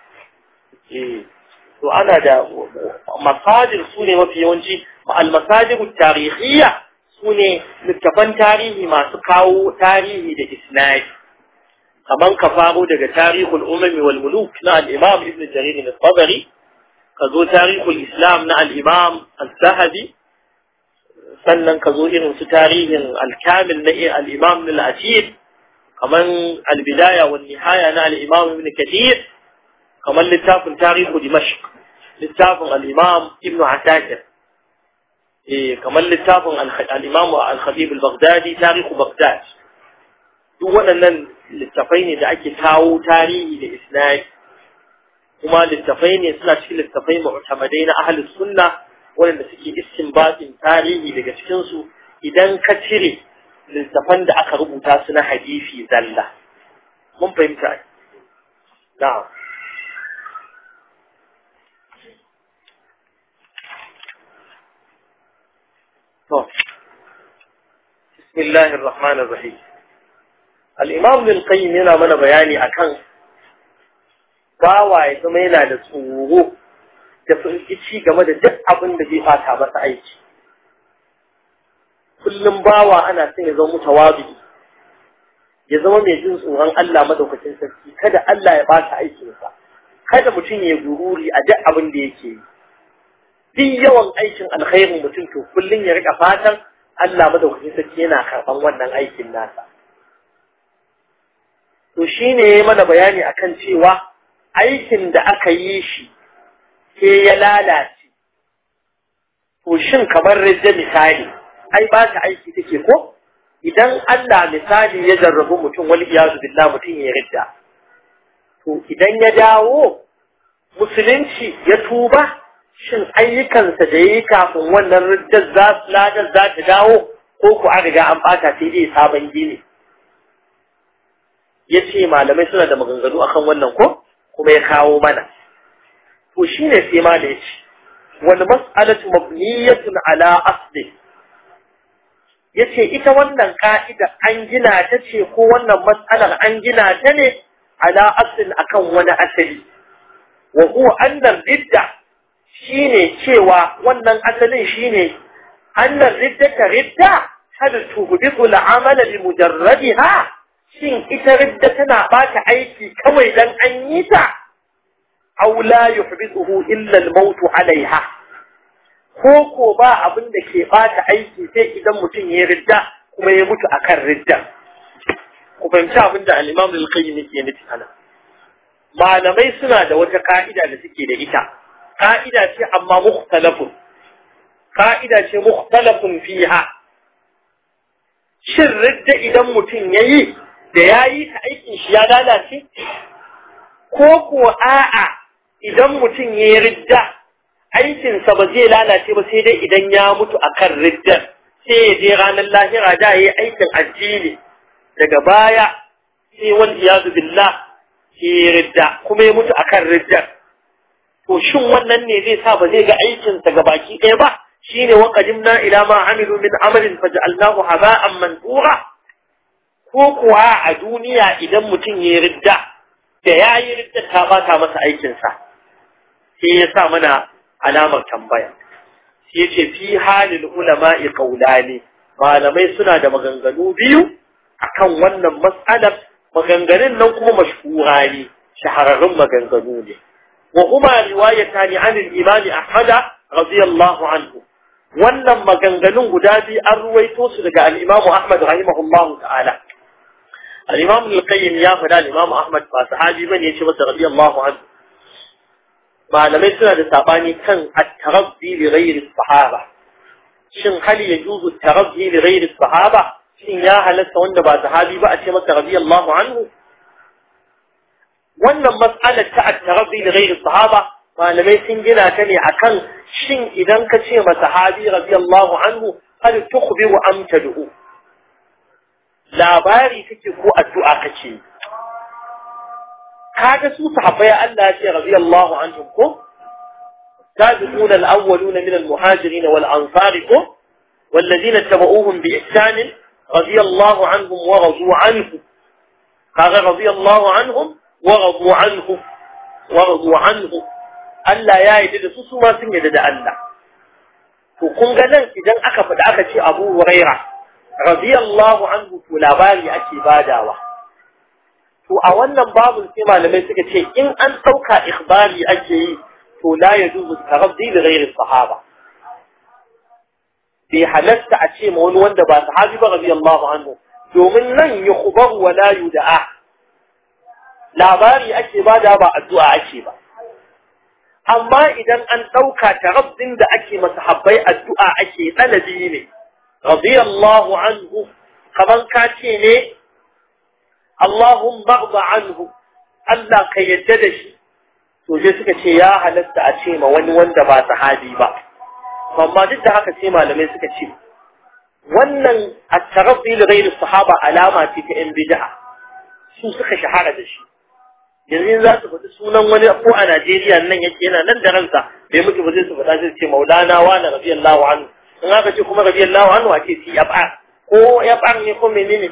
to ana da masajir su ne mafi yawanci al-masajir tarihiyya su ne littafan tarihi masu kawo tarihi da isnadi kaman ka faro daga tarihul umami wal muluk na al-imam ibn jarir al-tabari ka zo tarihul islam na al-imam al-zahabi sannan ka zo irin su tarihin al-kamil na al-imam al-asir kaman albidaya wa nihaya na al-imam ibn kathir kaman littafin tarihu dimashq littafin al-imam ibn asakir eh kaman littafin al-imam al-khatib al-baghdadi tarihu baghdad duk waɗannan littafai ne da ake kawo tarihi da isnadi kuma littafai ne suna cikin littafai mu'tamadai na ahli sunna waɗanda suke istinbatin tarihi daga cikin su idan ka cire littafan da aka rubuta su na hadisi zalla mun fahimta na'am to bismillahir rahmanir rahim al-imam ibn qayyim yana mana bayani akan bawa ya zama yana da tsoro da firgici game da duk abin da zai fata masa aiki kullum bawa ana son ya zama mutawabi ya zama mai jin tsoron Allah madaukakin sarki kada Allah ya bata aikinsa kada mutum ya gururi a duk abin da yake yi duk yawan aikin alkhairin mutum to kullum ya rika fatan Allah madaukakin sarki yana karban wannan aikin nasa to shine yayi mana bayani akan cewa aikin da aka yi shi sai ya lalace to shin kamar rijja misali ai ba ta aiki take ko idan Allah misali ya jarrabu mutum wal iyazu billah mutum ya ridda to idan ya dawo musulunci ya tuba shin ayyukansa da yayi kafin wannan riddar za ladar za ta dawo ko ku an riga an bata sai dai sabon gini yace malamai suna da maganganu akan wannan ko kuma ya kawo mana to shine sai ma da yace wal mas'alatu mabniyatun ala asli yace ita wannan ka'ida an gina ta ce ko wannan mas'alar an gina ta ne ala aslin akan wani asali wa huwa annar ridda shine cewa wannan asalin shine annar ridda ta ridda hal tuhbitu al'amala bi mujarradiha shin ita ridda tana bata aiki kawai dan an yi ta aw la yuhbituhu illa al-maut 'alayha ko ko ba abin da ke bata aiki sai idan mutum ya ridda kuma ya mutu akan ridda ku fahimci abin da al-Imam al-Qayyim yake nufi ana malamai suna da wata ka'ida da suke da ita ka'ida ce amma mukhtalafun ka'ida ce mukhtalafun fiha shin ridda idan mutum yayi da yayi ta aikin shi ya lalace ko ko a'a idan mutum yayi ridda aikinsa ba zai lalace ba sai dai idan ya mutu akan riddar sai ya je ranar lahira da ya yi aikin addini daga baya sai wal iyazu billah sai ya ridda kuma ya mutu akan riddar to shin wannan ne zai sa ba zai ga aikinsa ga baki ɗaya ba shine wa qadimna ila ma amilu min amalin faj'alnahu haba'an mansura ko kuwa a duniya idan mutum ya ridda da ya yi ridda ta bata masa aikinsa sai ya sa mana alamar tambaya sai ce fi halin ulama'i qaulani malamai suna da maganganu biyu akan wannan mas'alar maganganun nan kuma mashhura ne shahararrun maganganu ne wa huma riwayatani an al-imam Ahmad radiyallahu anhu wannan maganganun guda biyu an ruwaito su daga al-imam Ahmad rahimahullahu ta'ala al-imam al-qayyim ya faɗa al-imam Ahmad ba sahabi bane ya ce masa radiyallahu anhu malamai suna da sabani kan at-tarabbi li ghairi sahaba shin hal yajuzu at-tarabbi li ghairi sahaba shin ya halatta wanda ba sahabi ba a ce masa radiyallahu anhu wannan mas'alar ta at-tarabbi li ghairi sahaba malamai sun gina ta ne akan shin idan ka ce ma sahabi radiyallahu anhu hal tukhbiru am tad'u labari kake ko addu'a kake kaga su sahabbai Allah ya ce radiyallahu anhum ko sabiquna al-awwaluna min al-muhajirin wal ansar ko والذين اتبعوهم بإحسان رضي الله عنهم ورضوا عنه قال رضي الله عنهم ورضوا عنه ورضوا عنه Allah ya yi da su su ma sun yi da Allah to kun ga nan idan aka faɗa aka ce Abu Huraira radiyallahu anhu to labari ake badawa to a wannan babun sai malamai suka ce in an ɗauka ikhbari ake yi to la yajuzu taraddi li ghairi sahaba bai halatta a ce ma wani wanda ba sahabi ba radiyallahu anhu domin nan yukhbaru wa la yud'a labari ake bada ba addu'a ake ba amma idan an ɗauka tarabbin da ake masahabbai addu'a ake ɗalabi ne radiyallahu anhu kaman ka ce ne Allahumma arda anhu Allah ka yadda da shi to je suka ce ya halatta a ce ma wani wanda ba sahabi ba amma duk da haka sai malamai suka ce wannan at-tarabbi li ghayri sahaba alama ce ta yan bid'a su suka shahara da shi yanzu za su faɗi sunan wani ko a Najeriya nan yake yana nan da ransa bai mutu ba zai su faɗa zai ce maulana wa na radiyallahu anhu in aka ce kuma radiyallahu anhu a ce si yab'ar ko yab'ar ne ko menene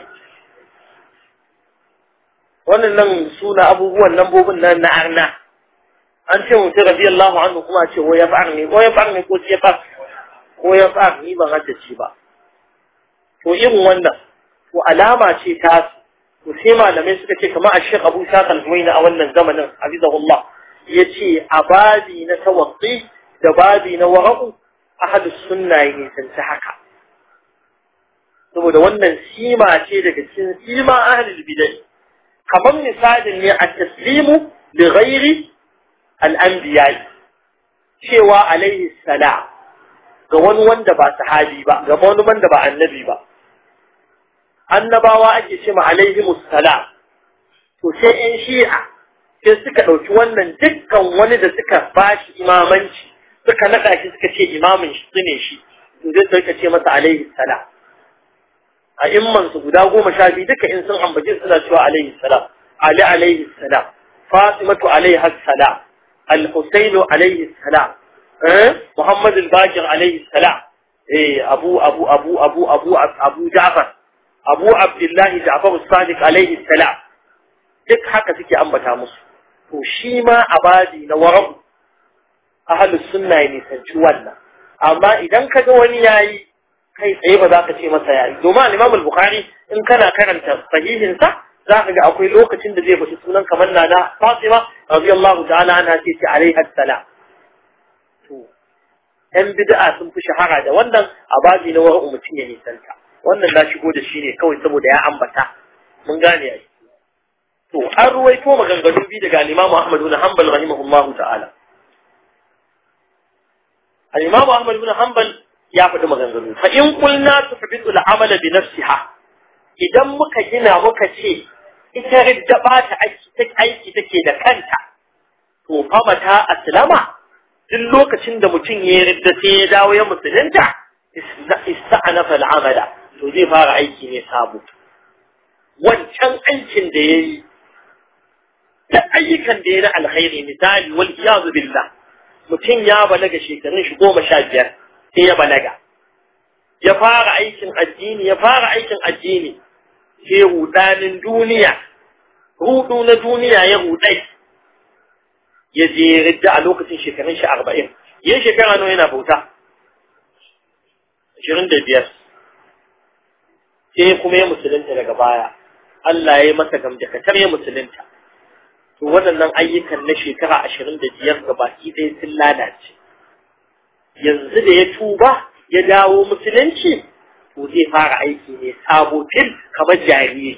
wannan nan suna abubuwan lambobin nan na arna an ce mutum radiyallahu anhu kuma a ce ko yab'ar ne ko yab'ar ne ko si yab'ar ko yab'ar ni ban haddace ba to irin wannan to alama ce ta to sai malamai suka ce kamar a shek abu sa kalhuwaina a wannan zamanin hafizahullah ya ce a babi na tawassi da babi na wara'u ahadus sunna ya nisanci haka saboda wannan sima ce daga cikin sima ahlul bidai kamar misalin ne a taslimu li ghairi al-anbiya cewa alaihi salam ga wani wanda ba sahabi ba ga wani wanda ba annabi ba annabawa ake ce ma alaihimus salam to sai yan shi'a sai suka ɗauki wannan dukkan wani da suka bashi imamanci suka naɗa shi suka ce imamin shi su ne shi to zai suka ce masa alaihi salam a imman su guda goma sha biyu duka in sun ambace suna cewa alaihi salam ali alaihi salam fatimatu alaihi salam al-husainu alaihi salam muhammad al-bakir alaihi salam eh abu abu abu abu abu abu ja'far abu abdullahi ja'far sadiq alaihi salam duk haka suke ambata musu to shi ma abadi na wara'u ahlus sunna ne nisanci wannan amma idan kaga wani yayi kai tsaye ba za ka ce masa yayi domin al-Imam al-Bukhari in kana karanta sahihin sa za ka ga akwai lokacin da zai bashi sunan kamar nana Fatima radiyallahu ta'ala anha ce ce alaiha salam to yan bid'a sun fi shahara da wannan abadi na wara'u mutum ya nisanta wannan na shigo da shi ne kawai saboda ya ambata mun gane ai to an ruwaito maganganu biyu daga al-Imam Ahmad ibn Hanbal rahimahullahu ta'ala al-Imam Ahmad ibn Hanbal ya faɗi maganganu fa in qulna tuhbitu al-amala bi nafsiha idan muka gina muka ce ita ridda ba ta aiki aiki take da kanta to fa mata aslama duk lokacin da mutum ya ridda sai ya dawo ya musulunta ista'anafa al-amala to zai fara aiki ne sabo wancan aikin da ya yi da ayyukan da ya na alkhairi misali wal iyazu billah mutum ya balaga shekarun shi goma sha biyar sai ya balaga ya fara aikin addini ya fara aikin addini sai rudanin duniya rudu na duniya ya rudai ya je ridda a lokacin shekarun shi arba'in yin shekara nawa yana bauta ashirin da biyar sai kuma ya musulunta daga baya Allah ya yi masa gamjakatar ya musulunta to waɗannan ayyukan na shekara ashirin da biyar ga baki ɗaya sun lalace yanzu da ya tuba ya dawo musulunci to zai fara aiki ne sabo fil kamar jariri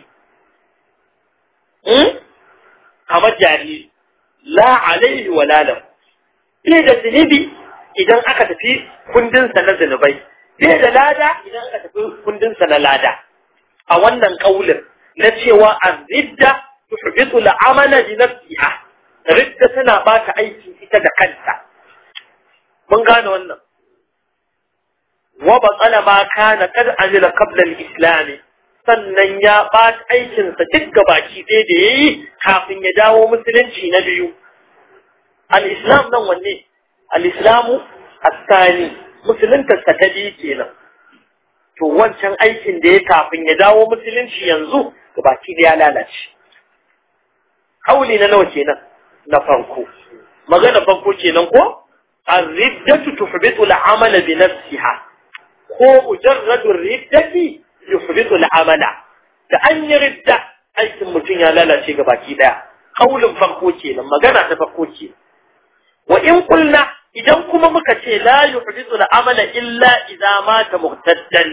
kamar jariri la alaihi wa la lahu bai da zunubi idan aka tafi kundinsa na zunubai bai da lada idan aka tafi kundinsa na lada a wannan kaulin na cewa ar-ridda tuhbitu al-amala bi nafsiha ridda tana bata aiki ita da kanta mun gane wannan wa batala ma kana kad amila qabla al-islam sannan ya bata aikin sa duk gabaki ɗaya da yayi kafin ya dawo musulunci na biyu al-islam nan wanne al-islamu as-sani musulunta ta biyu kenan to wancan aikin da ya kafin ya dawo musulunci yanzu gabaki da ya lalace kauli na nawa kenan na farko magana farko kenan ko ar-riddatu tuhbitu al-amala bi nafsiha ko mujarradu riddati yuhbitu al-amala da an yi ridda aikin mutum ya lalace gabaki daya kaulin farko kenan magana ta farko kenan wa in qulna idan kuma muka ce la yuhbitu al-amala illa idza mata muhtaddan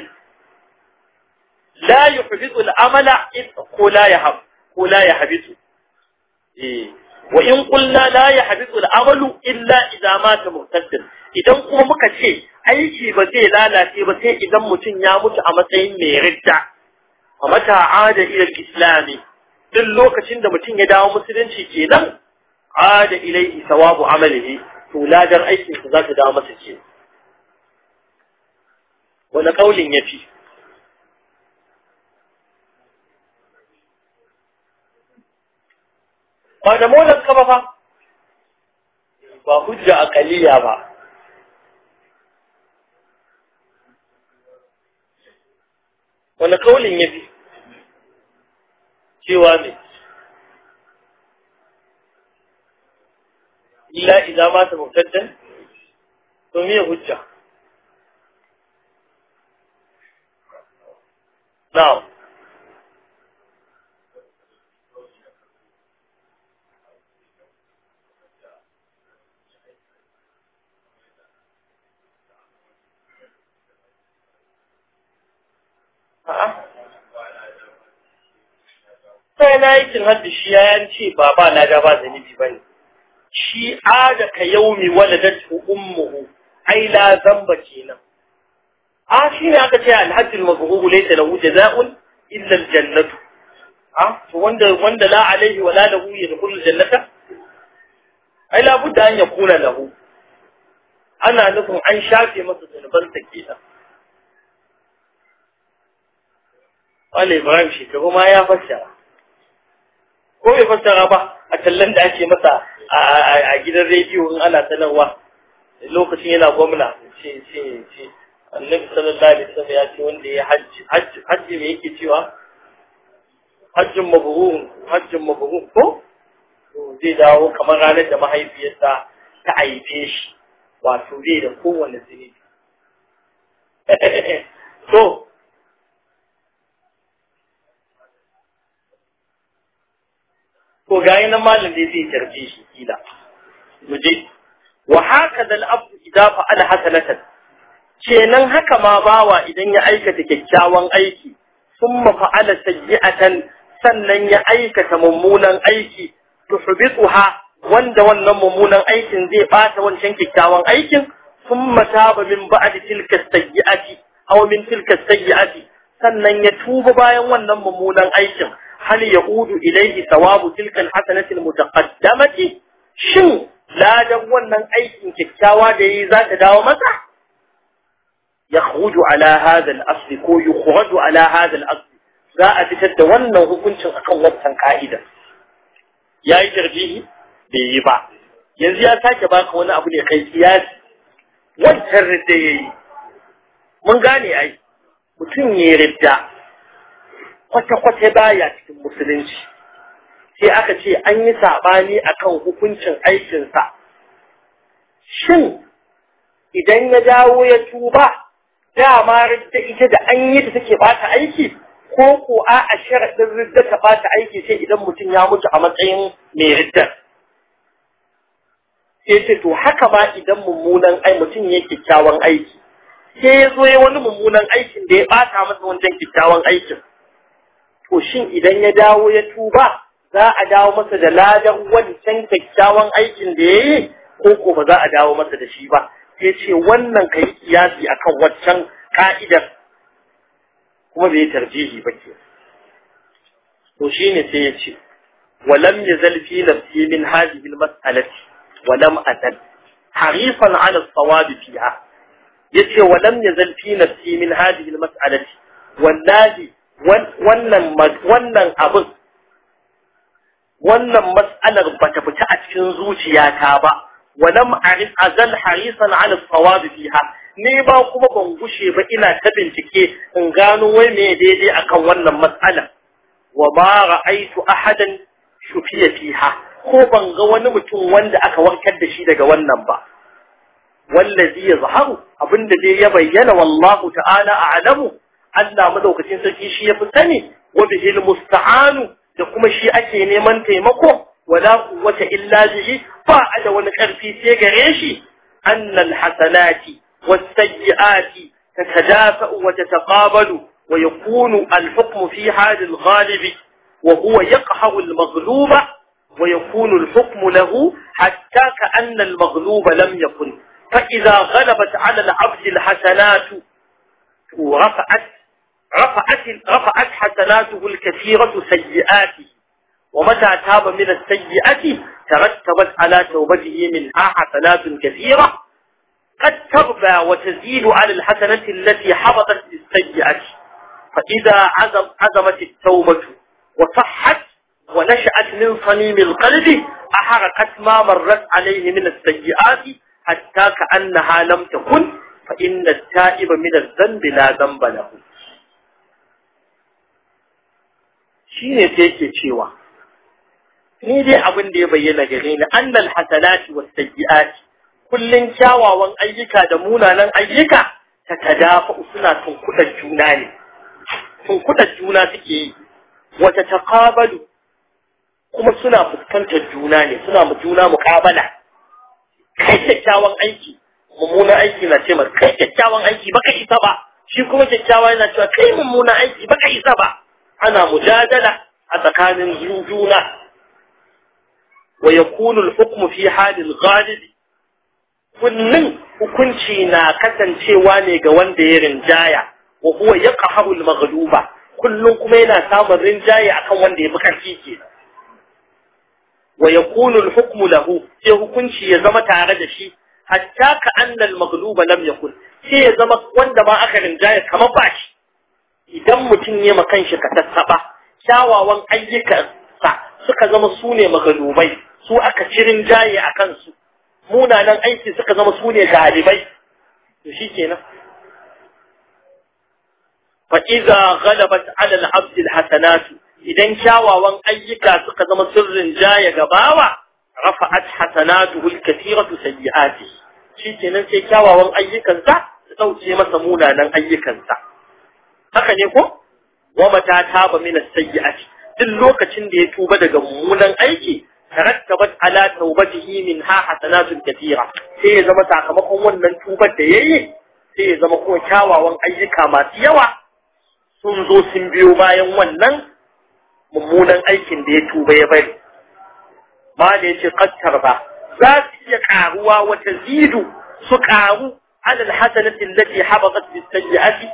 la yuhbitu al-amala ko la yahab ko la yahbitu eh wa in qulna la yahbitu al-amalu illa idza mata muhtaddan idan kuma muka ce aiki ba zai lalace ba sai idan mutum ya mutu a matsayin mai ridda a mata ada ila islami duk lokacin da mutum ya dawo musulunci kenan ada ilaihi sawabu amalihi to ladar aikin sa za ta dawo masa ke wani kaulin yafi ba da molan ka ba fa ba hujja akaliya ba wani kaulin ya fi cewa ne illa idza mata mubtaddan to me hujja na'am sai na yi cin haddi shi ya yanci ba ba na ga ba zanibi ba ne shi ada ka yaumi waladatu ummuhu ai la zamba kenan a shi ne aka ce alhajjul mabrur laysa lahu jazaa'un illa aljannatu a to wanda wanda la alaihi wala lahu yadkhulu aljannata ai la budda an yakuna lahu ana nufin an shafe masa zunubansa kenan Wale Ibrahim shekaru ma ya fassara. Ko bai fassara ba a tallan da ake masa a gidan rediyo in ana sanarwa lokacin yana gwamna ce ce ce annabi sallallahu alaihi wasallam ya ce wanda ya hajji hajji hajji me yake cewa hajjin mabrur hajjin mabrur ko to zai dawo kamar ranar da mahaifiyarsa ta aife shi wato zai da kowane zunubi to ko ga nan malam dai zai tarbe shi kila mu je wa hakaza al-abd idza fa'ala hasanatan kenan haka ma bawa idan ya aikata kyakkyawan aiki thumma fa'ala sayyi'atan sannan ya aikata mummunan aiki tuhbituha wanda wannan mummunan aikin zai bata wancan kyakkyawan aikin thumma taba min ba'di tilka sayyi'ati aw min tilka sayyi'ati sannan ya tuba bayan wannan mummunan aikin هل يعود إليه ثواب تلك الحسنة المتقدمة شن لا دوانا أي كتاوى دي ذات داو مسح يخرج على هذا الأصل كو يخرج على هذا الأصل za a fitar da wannan hukuncin akan wancan ka'ida ya yi tarjihi bai yi ba yanzu ya sake baka wani abu ne kai kiyasi wancan ridda ya yi mun gane ai mutum ya ridda kwata-kwata baya cikin musulunci sai aka ce an yi saɓani akan hukuncin aikinsa shin idan ya dawo ya tuba dama ridda ita da an yi da take bata aiki ko ko a a sharaɗin ridda ta bata aiki sai idan mutum ya mutu a matsayin mai riddar sai ce to haka ma idan mummunan ai mutum ya kyakkyawan aiki sai ya zo ya wani mummunan aikin da ya bata masa wancan kyakkyawan aikin to shin idan ya dawo ya tuba za a dawo masa da ladan wancan kyakkyawan aikin da ya yi ko ko ba za a dawo masa da shi ba sai ce wannan kai kiyasi akan waccan ka'idar kuma bai tarjihi ba ke to shine sai ya ce ولم يزل في نفسي من هذه المسألة ولم أزل حريصا على الصواب فيها yace walam yazal fi nafsi min hadhihi almas'alati wallahi wannan wannan abin wannan mas'alar bata fita a cikin zuciyata ba walam arif azal harisan ala sawab fiha ni ba kuma ban gushe ba ina ta bincike in gano wai me daidai akan wannan mas'ala wa ma ra'aitu ahadan shufiya fiha ko ban ga wani mutum wanda aka warkar da shi daga wannan ba wallazi yazharu abinda dai ya bayyana wallahu ta'ala a'lamu Allah madaukakin sarki shi yafi sani wa bihil musta'anu da kuma shi ake neman taimako wala quwwata illa bihi ba da wani karfi sai gare shi annal hasanati was sayyiati tatadafa'u wa tataqabalu wa yakunu al-hukmu fi hal al-ghalib wa huwa yaqhahu al-maghluba ويكون الحكم له حتى كأن المغلوب لم يكن فإذا غلبت على العبد الحسنات رفعت رفعت رفعت حسناته الكثيرة سيئاته ومتى تاب من السيئة ترتبت على توبته منها حسنات كثيرة قد تربى وتزيد على الحسنة التي حبطت للسيئة فإذا عزم عزمت التوبة وصحت ونشأت من صميم القلب أحرقت ما مرت عليه من السيئات حتى كأنها لم تكن فإن التائب من الذنب لا ذنب له shine sai yake cewa ni dai abin da ya bayyana gare ni annal hasanati was sayyiati kullun kyawawan ayyuka da munanan ayyuka ta tadafa suna tunkudar juna ne tunkudar juna suke yi wata taqabalu kuma suna fuskantar juna ne suna mu juna muqabala kai kyakkyawan aiki mummunan aiki na ce masa kai kyakkyawan aiki baka isa ba shi kuma kyakkyawa yana cewa kai mummunan aiki baka isa ba ana mujadala a tsakanin juna wa yakunu al-hukmu fi halil ghalib kullun hukunci na kasancewa ne ga wanda ya rinjaya wa huwa yaqharu al-maghluba kullun kuma yana samun rinjaye akan wanda ya fi karfi kenan wa yakunu al-hukmu lahu sai hukunci ya zama tare da shi hatta ka annal maghluba lam yakun sai ya zama wanda ma aka rinjaya kamar ba shi idan mutum ya makan shi ka tattaba kyawawan ayyukansa suka zama su ne maghlubai su aka ci rinjaye a kansu munanan aiki suka zama su ne galibai to shikenan fa idza ghalabat ala al-abd al-hasanatu idan kyawawan ayyuka suka zama sirrin jaya gabawa rafa'at hasanatuhu al-kathiratu sayyi'ati shikenan sai kyawawan ayyukansa su dauke masa munanan ayyukansa haka ne ko wa mata taba min as-sayyi'ati duk lokacin da ya tuba daga mummunan aiki tarattabat ala tawbatihi minha hasanatun kathira sai ya zama sakamakon wannan tubar da yayi sai ya zama kuma kyawawan ayyuka masu yawa sun zo sun biyo bayan wannan mummunan aikin da ya tuba ya bari ma da yace qattar ba za su iya karuwa wata zidu su karu ala alhasanati allati habatat bis sayyi'ati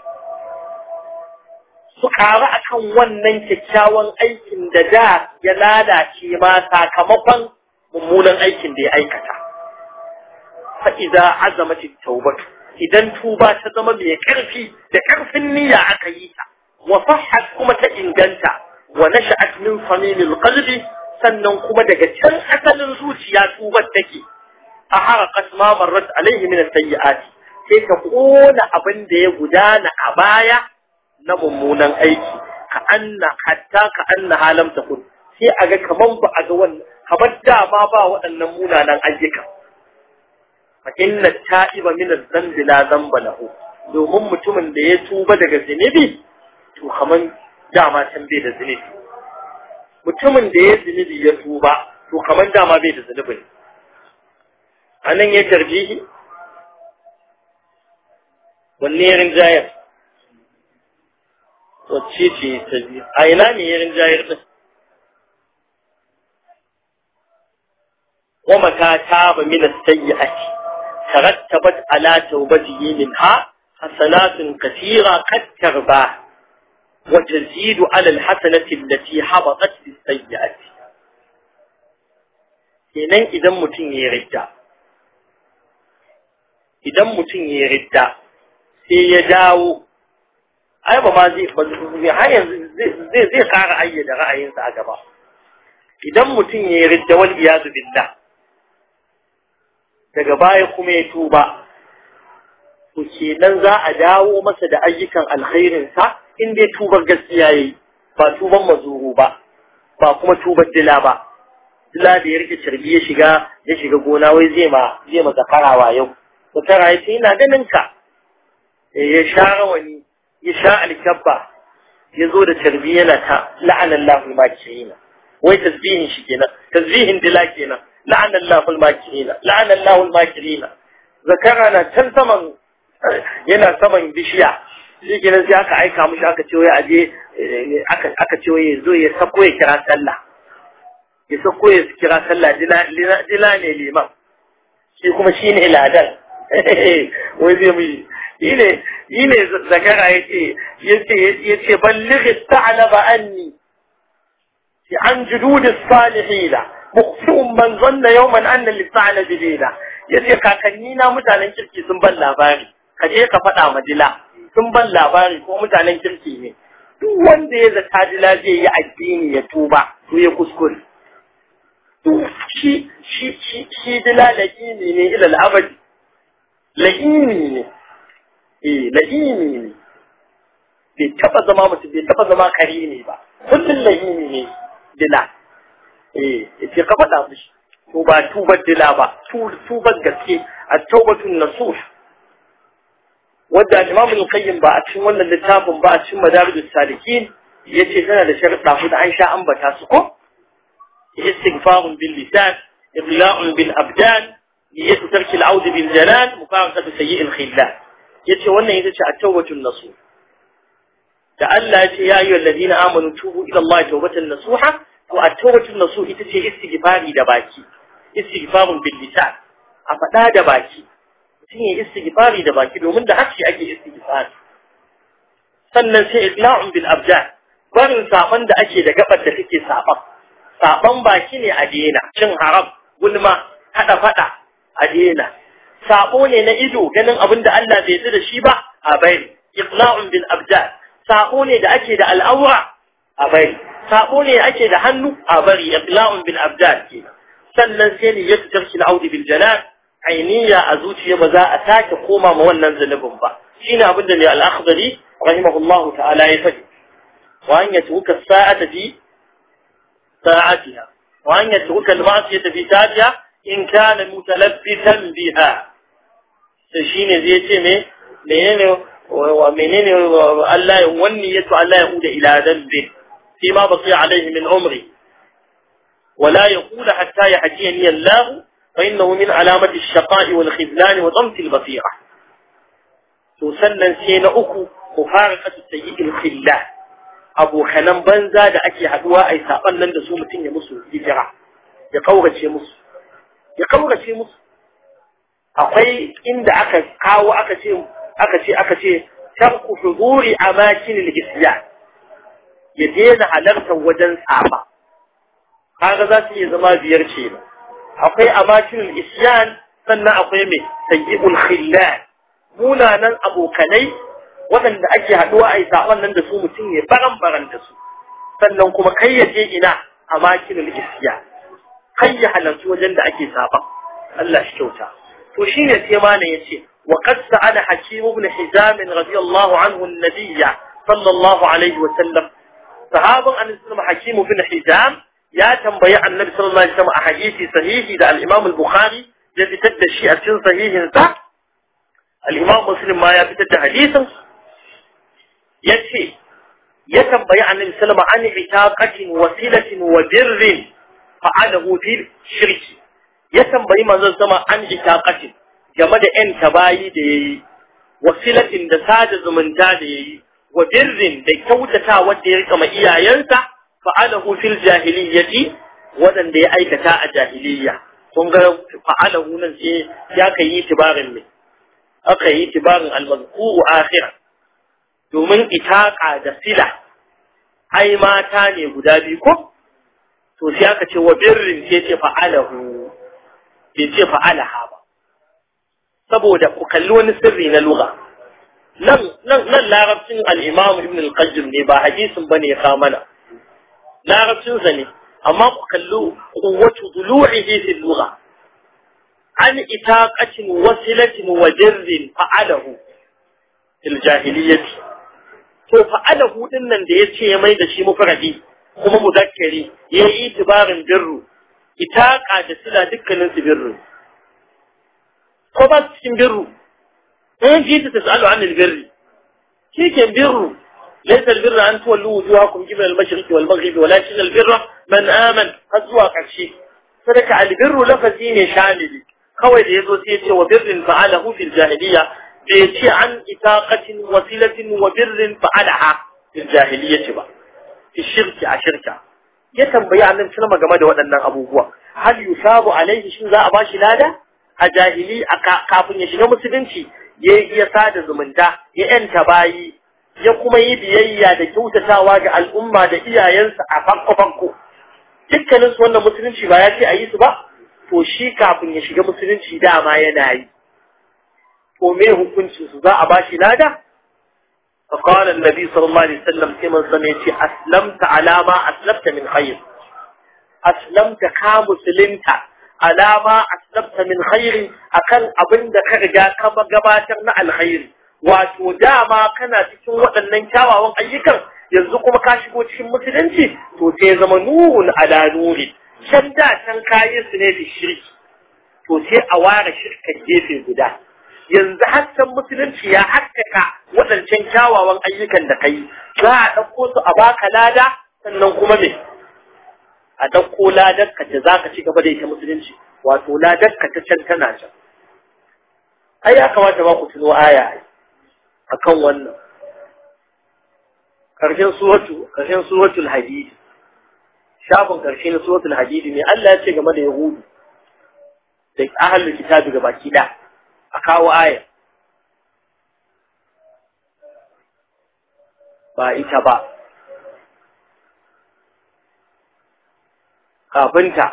su karu akan wannan kyakkyawan aikin da da ya lalace ma sakamakon mummunan aikin da ya aikata fa idza azamat at-taubatu idan tuba ta zama mai karfi da karfin niyya aka yi ta wa sahhat kuma ta inganta wa nasha'at min samimil qalbi sannan kuma daga can asalin zuciya tubar take a haraqat ma marrat alaihi min as-sayyi'ati sai ka kona abin da ya gudana a baya na mummunan aiki ka anna hatta ka anna halam takun sai a ga kaman ba a ga wannan kamar dama ba waɗannan munanan ayyuka fa inna ta'iba min adh-dhanbi la dhanba lahu domin mutumin da ya tuba daga zinubi to kaman dama can bai da zunubi mutumin da ya zunubi ya tuba to kaman dama bai da zunubi ne anan ya tarjihi wanne ya rinjayar wacce ce ta biyu a ina ne ya rinjayar din wa mata ta تاب من السيئة ترتبت على توبته منها حسنات كثيرة قد ترباه وتزيد على الحسنة التي حبطت بالسيئة kenan idan mutum ya ridda idan mutum ya ridda sai ya dawo ai ba ma zai har yanzu zai zai kara ayyada ra'ayinsa a gaba idan mutum ya ridda wal iyadu billah daga baya kuma ya tuba to kenan za a dawo masa da ayyukan alkhairinsa in dai tubar gaskiya yayi ba tuban mazuru ba ba kuma tubar dila ba dila da ya rike carbi ya shiga ya shiga gona wai zai ma zai ma zakarawa yau zakara ya ce ina ganin ka ya sha rawani ya sha alkabba ya zo da carbi yana ta la'anallahu makiyina wai tasbihin shi kenan tasbihin dila kenan la'anallahu makiyina la'anallahu makiyina zakara na can saman yana saman bishiya shi kenan sai aka aika mushi aka ce wai aje aka ce wai zo ya sako ya kira sallah ya sako ya kira sallah dila ne liman shi kuma shi ne ladan wai zai mu yi ne yi ne zakara ya ce ya ce ballighi ta'alaba anni fi an jududis salihina mukhfi'un man zanna yawman anna lis-sa'la bidina yace kakanni na mutanen kirki sun ban labari ka je ka faɗa ma dila sun ban labari ko mutanen kirki ne duk wanda ya zata dila zai yi addini ya tuba to ya kuskure shi shi shi shi dila la'ini ne ila al'abadi la'ini ne eh la'ini ne bai taba zama mutum bai taba zama kare ne ba kullum la'ini ne dila eh yace ka faɗa mishi to ba tubar dila ba tubar gaske a taubatun nasuh wadda Imam al-Qayyim ba a cikin wannan littafin ba a cikin Madarijus Salikin yace tana da sharuɗa huɗu an sha ambata su ko istighfarun bil lisan ibla'un bil abdan niyyatu tarki al-aud bil janan mufaraqatu sayyi' al-khillan yace wannan ita ce at-tawbatun nasuh da Allah yace ya ayyuhal ladina amanu tubu ila Allah tawbatan nasuha to at-tawbatun nasuh ita ce istighfari da baki istighfarun bil lisan a faɗa da baki mutum ya istighfari da baki domin da harshe ake istighfari sannan sai isla'un bil abdan barin saban da ake da gabar da take saban saban baki ne a dena cin haram gulma hada fada a dena sabo ne na ido ganin abin da Allah bai yi da shi ba a bari isla'un bil abdan sabo ne da ake da al'aura a bari sabo ne ake da hannu a bari isla'un bil abdan kenan sannan sai ne ya tarki al'audi bil janan ainiya a zuciya ba za a sake koma ma wannan zunubin ba shine abin da mai al-akhdari rahimahullahu ta'ala ya faɗi wa an yatruka sa'ata fi sa'atiha wa an yatruka al-ma'siyata fi sa'atiha in kana mutalabbisan biha sai shine zai ce me menene wa menene Allah ya wanni yato Allah ya uda ila dambi fi ma baqiya alaihi min umri ولا يقول حتى يحكيني الله فإنه من علامة الشقاء والخذلان وضمت البصيرة تسنن سين أكو مفارقة السيء الخلان أبو خنم بنزا دا أكي حدوا أي ساقن لن دسومة يمسو هجرة يقوغة يمسو يقوغة يمسو akwai inda aka kawo aka ce aka ce aka ce tarku huduri amakin al-isyan ya daina halartar wajen tsaba kaga za su iya zama biyar ce akwai amakinul isyan sannan akwai mai sayyi'ul khillan munanan abokanai waɗanda ake haɗuwa a yi saɓon nan da su mutum ya baran baran da su sannan kuma kai ya je ina amakinul isyan kai ya halarci wajen da ake saɓon Allah shi kyauta to shine sai mana yace wa qad sa'ala hakim ibn hizam radiyallahu anhu an-nabiyya sallallahu alaihi wa sallam sahaban annabi hakim ibn hizam ya tambayi annabi sallallahu alaihi wasallam a hadisi sahihi da al-Imam al-Bukhari ya fitar da shi a cikin sahihin sa al-Imam Muslim ma ya fitar da hadisin yace ya tambayi annabi sallallahu alaihi wasallam an itaqatin wasilatin wa birrin fa'alahu fil shirki ya tambayi manzon sama an itaqatin game da yan tabayi da yayi wasilatin da sada zumunta da yayi wa birrin da kyautata wanda ya rika ma iyayensa fa'alahu fil jahiliyyati wadanda ya aikata a jahiliyya kun ga fa'alahu nan sai ya kai yi tibarin ne aka yi tibarin al-mazkuru akhira domin itaqa da sila ai mata ne guda biyu ko to sai aka ce wa birrin sai ce fa'alahu bai ce fa'alaha ba saboda ku kalli wani sirri na lugha nan nan nan larabcin al-imam ibn al-qayyim ne ba hadisin bane ya kawo mana larabcin sa ne amma ku kalli quwwatu dulu'ihi fi lugha an itaqatin wasilatin wa jarrin fa'alahu fil jahiliyyati to fa'alahu din nan da yace ya mai da shi mufradi kuma mudakkari yayi itibarin birru itaqa da sila dukkanin su birru ko ba cikin birru in ji ta tasalu an albirri shi ke birru ليس البر أن تولوا وجوهكم قبل المشرق والمغرب ولكن البر من آمن أزوى قرشي فذلك البر لفزين شامل kawai da ya zo sai ya ce wa birrin fa'alahu fil jahiliya bai ce an itaqatin wasilatin wa birrin fa'alaha fil jahiliyyati ba fi shirki a shirka ya tambayi annabi sallama game da waɗannan abubuwa hal yusabu alaihi shin za a bashi lada a jahili kafin ya shiga musulunci ya ya sada zumunta ya yanta bayi ya kuma yi biyayya da kyautatawa ga al'umma da iyayensa a farko farko dukkanin su wannan musulunci ba ya ce a yi su ba to shi kafin ya shiga musulunci dama yana yi to me hukuncin su za a bashi lada فقال النبي صلى الله عليه وسلم كما سمعتي أسلمت على ما أسلمت من خير أسلمت كمسلمت على ما أسلمت من خير أكل أبن كرجا كما قباترنا الخير wato dama kana cikin waɗannan kyawawan ayyukan yanzu kuma ka shigo cikin musulunci to sai zama nurun ala nuri can da can kayi su ne da shirki to sai a ware shirkan gefe guda yanzu hasken musulunci ya haskaka waɗancan kyawawan ayyukan da kai za a ɗauko su a baka lada sannan kuma me a ɗauko ladarka da za ka ci gaba da ita musulunci wato ladarka ta can tana can ai ya kamata ba ku tuno aya ai akan wannan karshen suratu karshen suratul hadid shafin karshe na suratul hadid ne Allah ya ce game da yahudu da ahlul kitabi gabaki da a kawo aya ba ita ba kafinta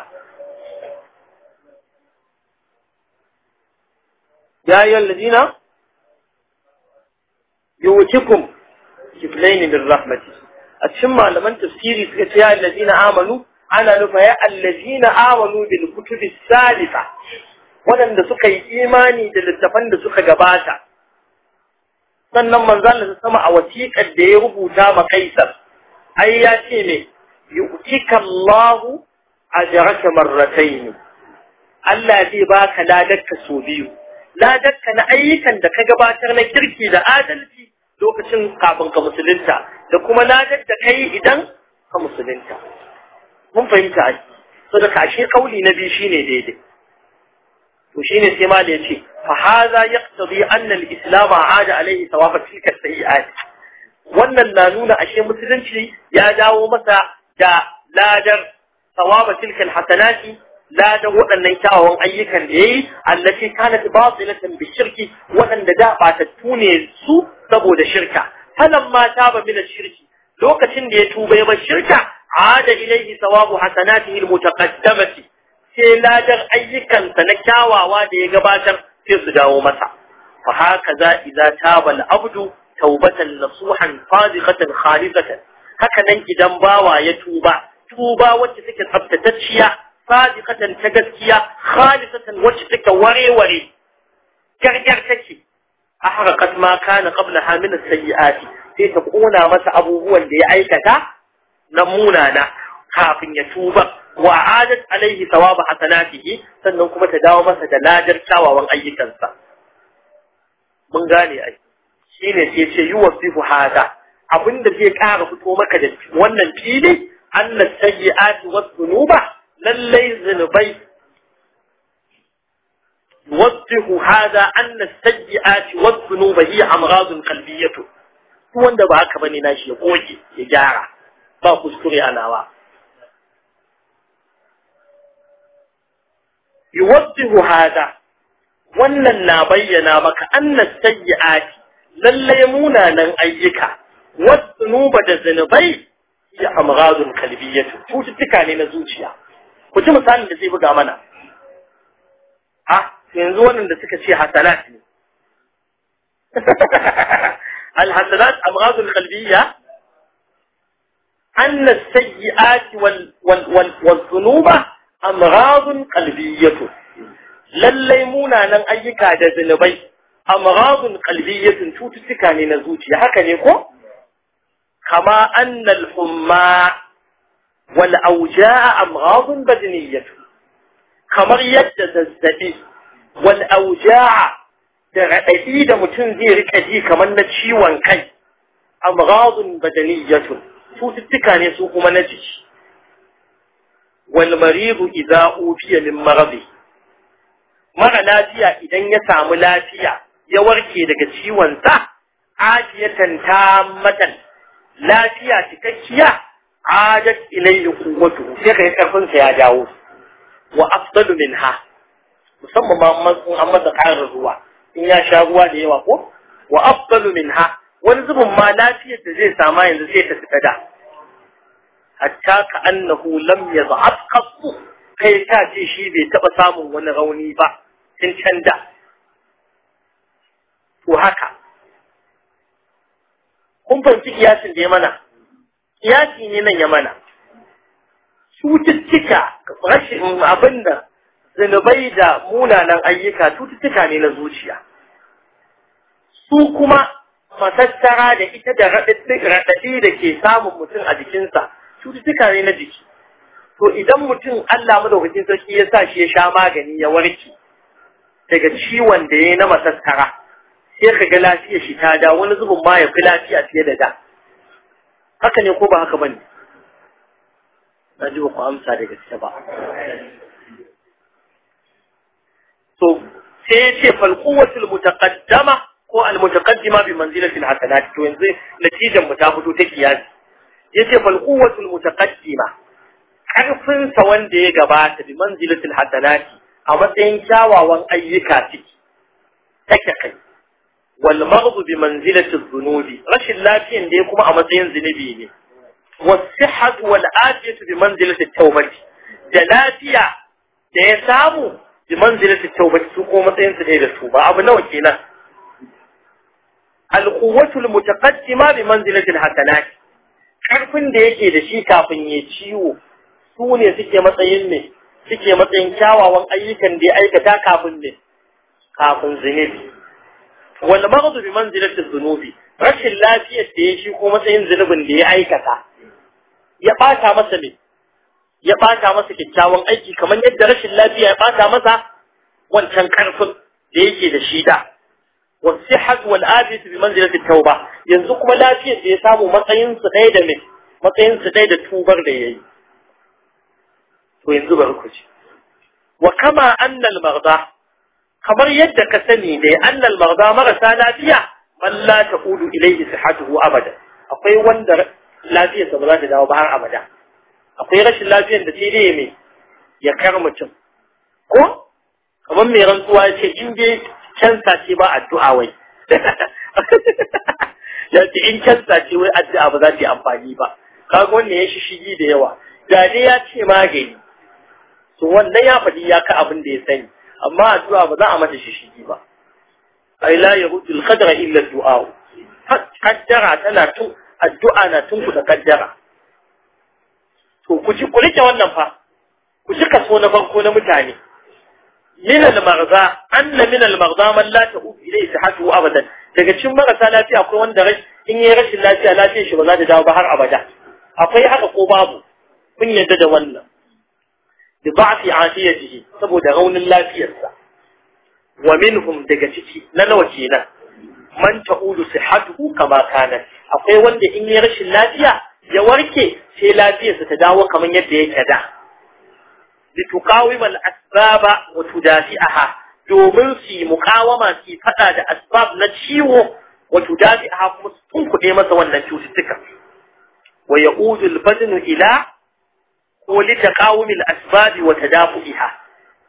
ya yi allazina yuwutikum kiflaini min rahmati a cikin malaman tafsiri suka ce ya allazina amanu ana nufa ya allazina amanu bil kutubi salisa waɗanda suka yi imani da littafan da suka gabata sannan manzon da sama a wasiƙar da ya rubuta ma kaisar ai ya ce ne yu'tika Allahu ajraka marratayn Allah zai baka ladarka so biyu ladarka na ayyukan da ka gabatar na kirki da adalci lokacin kafin ka musulunta da kuma ladar da kai idan ka musulunta mun fahimta ai saboda kashe kauli na biyu shine daidai to shine sai malai yace fa hadha yaqtadi anna al-islam aada alaihi thawab tilka sayi'at wannan na nuna ashe musulunci ya dawo masa da ladar thawab tilka al-hasanati ladan waɗannan kyawawan ayyukan da yayi allati kanat batilatan bi shirki waɗanda da batattu ne su saboda shirka falamma taba min shirki lokacin da ya tuba ya bar shirka ada ilaihi thawabu hasanatihi al-mutaqaddamati sai ladar ayyukansa na kyawawa da ya gabatar sai su dawo masa fa haka za idza taba al-abdu tawbatan nasuhan sadiqatan khalisatan haka nan idan bawa ya tuba tuba wacce take tsaftatacciya sadiqatan ta gaskiya khalisatan wacce take wareware gargar take ahraqat ma kana qablaha min as-sayyi'ati sai ta kona masa abubuwan da ya aikata na munana kafin ya tuba wa adat alaihi thawaba hasanatihi sannan kuma ta dawo masa da ladar kyawawan ayyukansa mun gane ai shine sai ce yuwasifu hada abinda zai ƙara fito maka da wannan fili anna sayyi'ati was dhunuba lallai zunubai yuwasifu hada anna sayyi'ati was dhunuba hiya amradun qalbiyyah wanda ba haka bane nashi ya goge ya gyara ba kuskure a nawa yuwaddihu hada wannan na bayyana maka annas sayyi'ati lalle munanan ayyuka wasunuba da zinubai ya amghadun kalbiyatu cututtuka ne na zuciya ku ji misalin da zai buga mana ha yanzu wannan da suka ce hasanat ne الحسنات أمراض القلبية أن السيئات وال وال وال والذنوب أمراض قلبية lallai munanan ayyuka da zunubai amghadun qalbiyyatun cututtuka ne na zuciya haka ne ko kama annal humma wal awja'a amghadun badniyyatu kamar yadda zazzabi wal awja'a da raɗaɗi da mutum zai rika ji kamar na ciwon kai amghadun badaniyyatu cututtuka ne su kuma na jiki wal maridu idza ufiya min maradi mara lafiya idan ya samu lafiya ya warke daga ciwon sa ajiyatan tammatan lafiya cikakkiya adat ilayhi quwwatu sai kai karfin sa ya dawo wa afdalu minha musamman ma an masa ƙarin ruwa in ya sha ruwa da yawa ko wa afdalu minha wani zubin ma lafiyar da zai sama yanzu sai ta fita da hatta ka annahu lam yaz'ab qattu kai ta ce shi bai taba samun wani rauni ba tun can da to haka kun fahimci kiyasin da ya mana kiyasi ne nan ya mana cututtuka rashin abin da zunubai da munanan ayyuka cututtuka ne na zuciya su kuma matattara da ita da raɗaɗi da ke samun mutum a jikinsa cututtuka ne na jiki to idan mutum Allah madaukakin sarki ya sa shi ya sha magani ya warke daga ciwon da ya na matattara sai ka ga lafiyar shi ta da wani zubin ma ya fi lafiya fiye da da haka ne ko ba haka bane na ji ba ku amsa da gaske ba to sai ya ce falquwatul mutaqaddama ko al mutaqaddima bi manzilatil hasanat to yanzu natijan mu ta fito ta kiyasi yace falquwatul mutaqaddima karfin sa wanda ya gabata bi manzilatil hasanat a matsayin kyawawan ayyuka ciki take kai wal maghdu bi manzilatil dhunubi rashin lafiyan da kuma a matsayin zunubi ne والصحة والعافية بمنزلة التوبة da da ya samu bi manzilati tawbati su ko matsayin su da tuba abu nawa kenan alquwwatul mutaqaddima bi manzilati alhasanat karfin da yake da shi kafin ya ciwo su ne suke matsayin ne suke matsayin kyawawan ayyukan da ya aikata kafin ne kafin zunubi wal maghdu bi manzilati dhunubi rashin lafiyar da ya shi ko matsayin zunubin da ya aikata ya bata masa ne ya bata masa kyakkyawan aiki kamar yadda rashin lafiya ya bata masa wancan karfin da yake da shi da والصحة والآفية بمنزلة التوبة yanzu kuma lafiyar da ya samu matsayin su ɗaya da me matsayin su ɗaya da tubar da yayi to yanzu bari ku ci wa kama annal maghda kamar yadda ka sani ne annal maghda marasa lafiya man la taqulu ilayhi sihhatuhu abada akwai wanda lafiyarsa ba za ta dawo ba har abada akwai rashin lafiyar da sai dai me ya kar mutum ko kamar mai rantsuwa ya ce in dai cansa ce ba addu'a wai ya ce in cansa ce wai addu'a ba za ta yi amfani ba kaga wannan ya shi shigi da yawa da dai ya ce magani to wannan ya faɗi ya ka abin da ya sani amma addu'a ba za a mata shi shigi ba ai la yahudu al-qadra illa du'a kaddara tana tun addu'a na tun ku da kaddara to ku ji ku rike wannan fa ku ji kaso na farko na mutane min al-maghza anna min al-maghza man la ta'ud ilayhi sihhatuhu abadan daga cikin marasa lafiya akwai wanda in yi rashin lafiya lafiyar shi ba za ta dawo ba har abada akwai haka ko babu kun yadda da wannan bi da'fi afiyatihi saboda raunin lafiyarsa wa minhum daga ciki na nawa kenan man ta'udu sihhatuhu kama kana akwai wanda in yi rashin lafiya ya warke sai lafiyarsa ta dawo kamar yadda yake da لتقاوم الأسباب وتدافئها domin su yi mukawama su faɗa da asbab na ciwo wa tudafi'aha kuma su tunkuɗe masa wannan cututtuka wa ya'udu al-badnu ila ko li taqawumi al-asbab wa tadafu'iha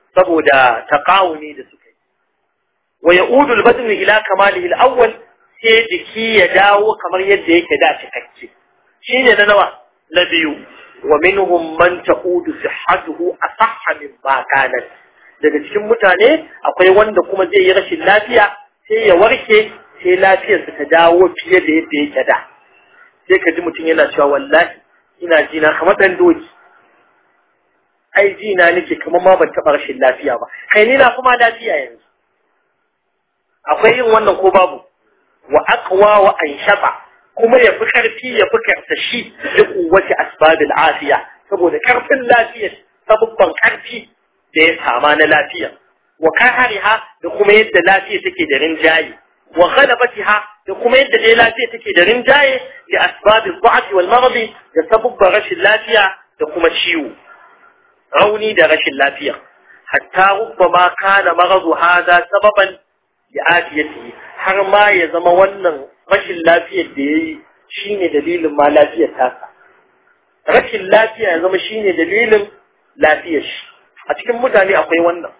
saboda taqawuni da suka yi wa ya'udu al-badn ila kamalihi al-awwal sai jiki ya dawo kamar yadda yake da cikakke shine na nawa na biyu wa minhum man ta'udu sihhatuhu asahha min ma kanat daga cikin mutane akwai wanda kuma zai yi rashin lafiya sai ya warke sai lafiyarsa ta dawo fiye da yadda yake da sai ka ji mutum yana cewa wallahi ina ji na kamar dan doki ai ji na nake kamar ma ban taɓa rashin lafiya ba kai ni na kuma lafiya yanzu akwai yin wannan ko babu wa aqwa wa anshata kuma ya fi karfi ya fi karsashi da kuwace asbabil afiya saboda karfin lafiya sabubban karfi da ya sama na lafiya wa kahariha da kuma yadda lafiya take da rinjaye wa ghalabatiha da kuma yadda dai lafiya take da rinjaye da asbabil dha'f wal marad da sabubban rashin lafiya da kuma ciwo rauni da rashin lafiya hatta rubbama kana maradu hada sababan li afiyatihi har ma ya zama wannan rashin lafiyar da yayi shine dalilin ma lafiyar tasa rashin lafiya ya zama shine dalilin lafiyar shi a cikin mutane akwai wannan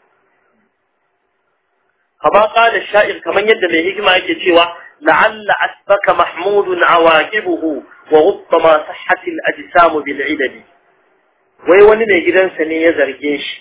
kama qala sha'ir kaman yadda mai hikima yake cewa la'alla asbaka mahmudun awaqibuhu wa rubbama sahhatil ajsam bil idadi wai wani mai gidansa ne ya zarge shi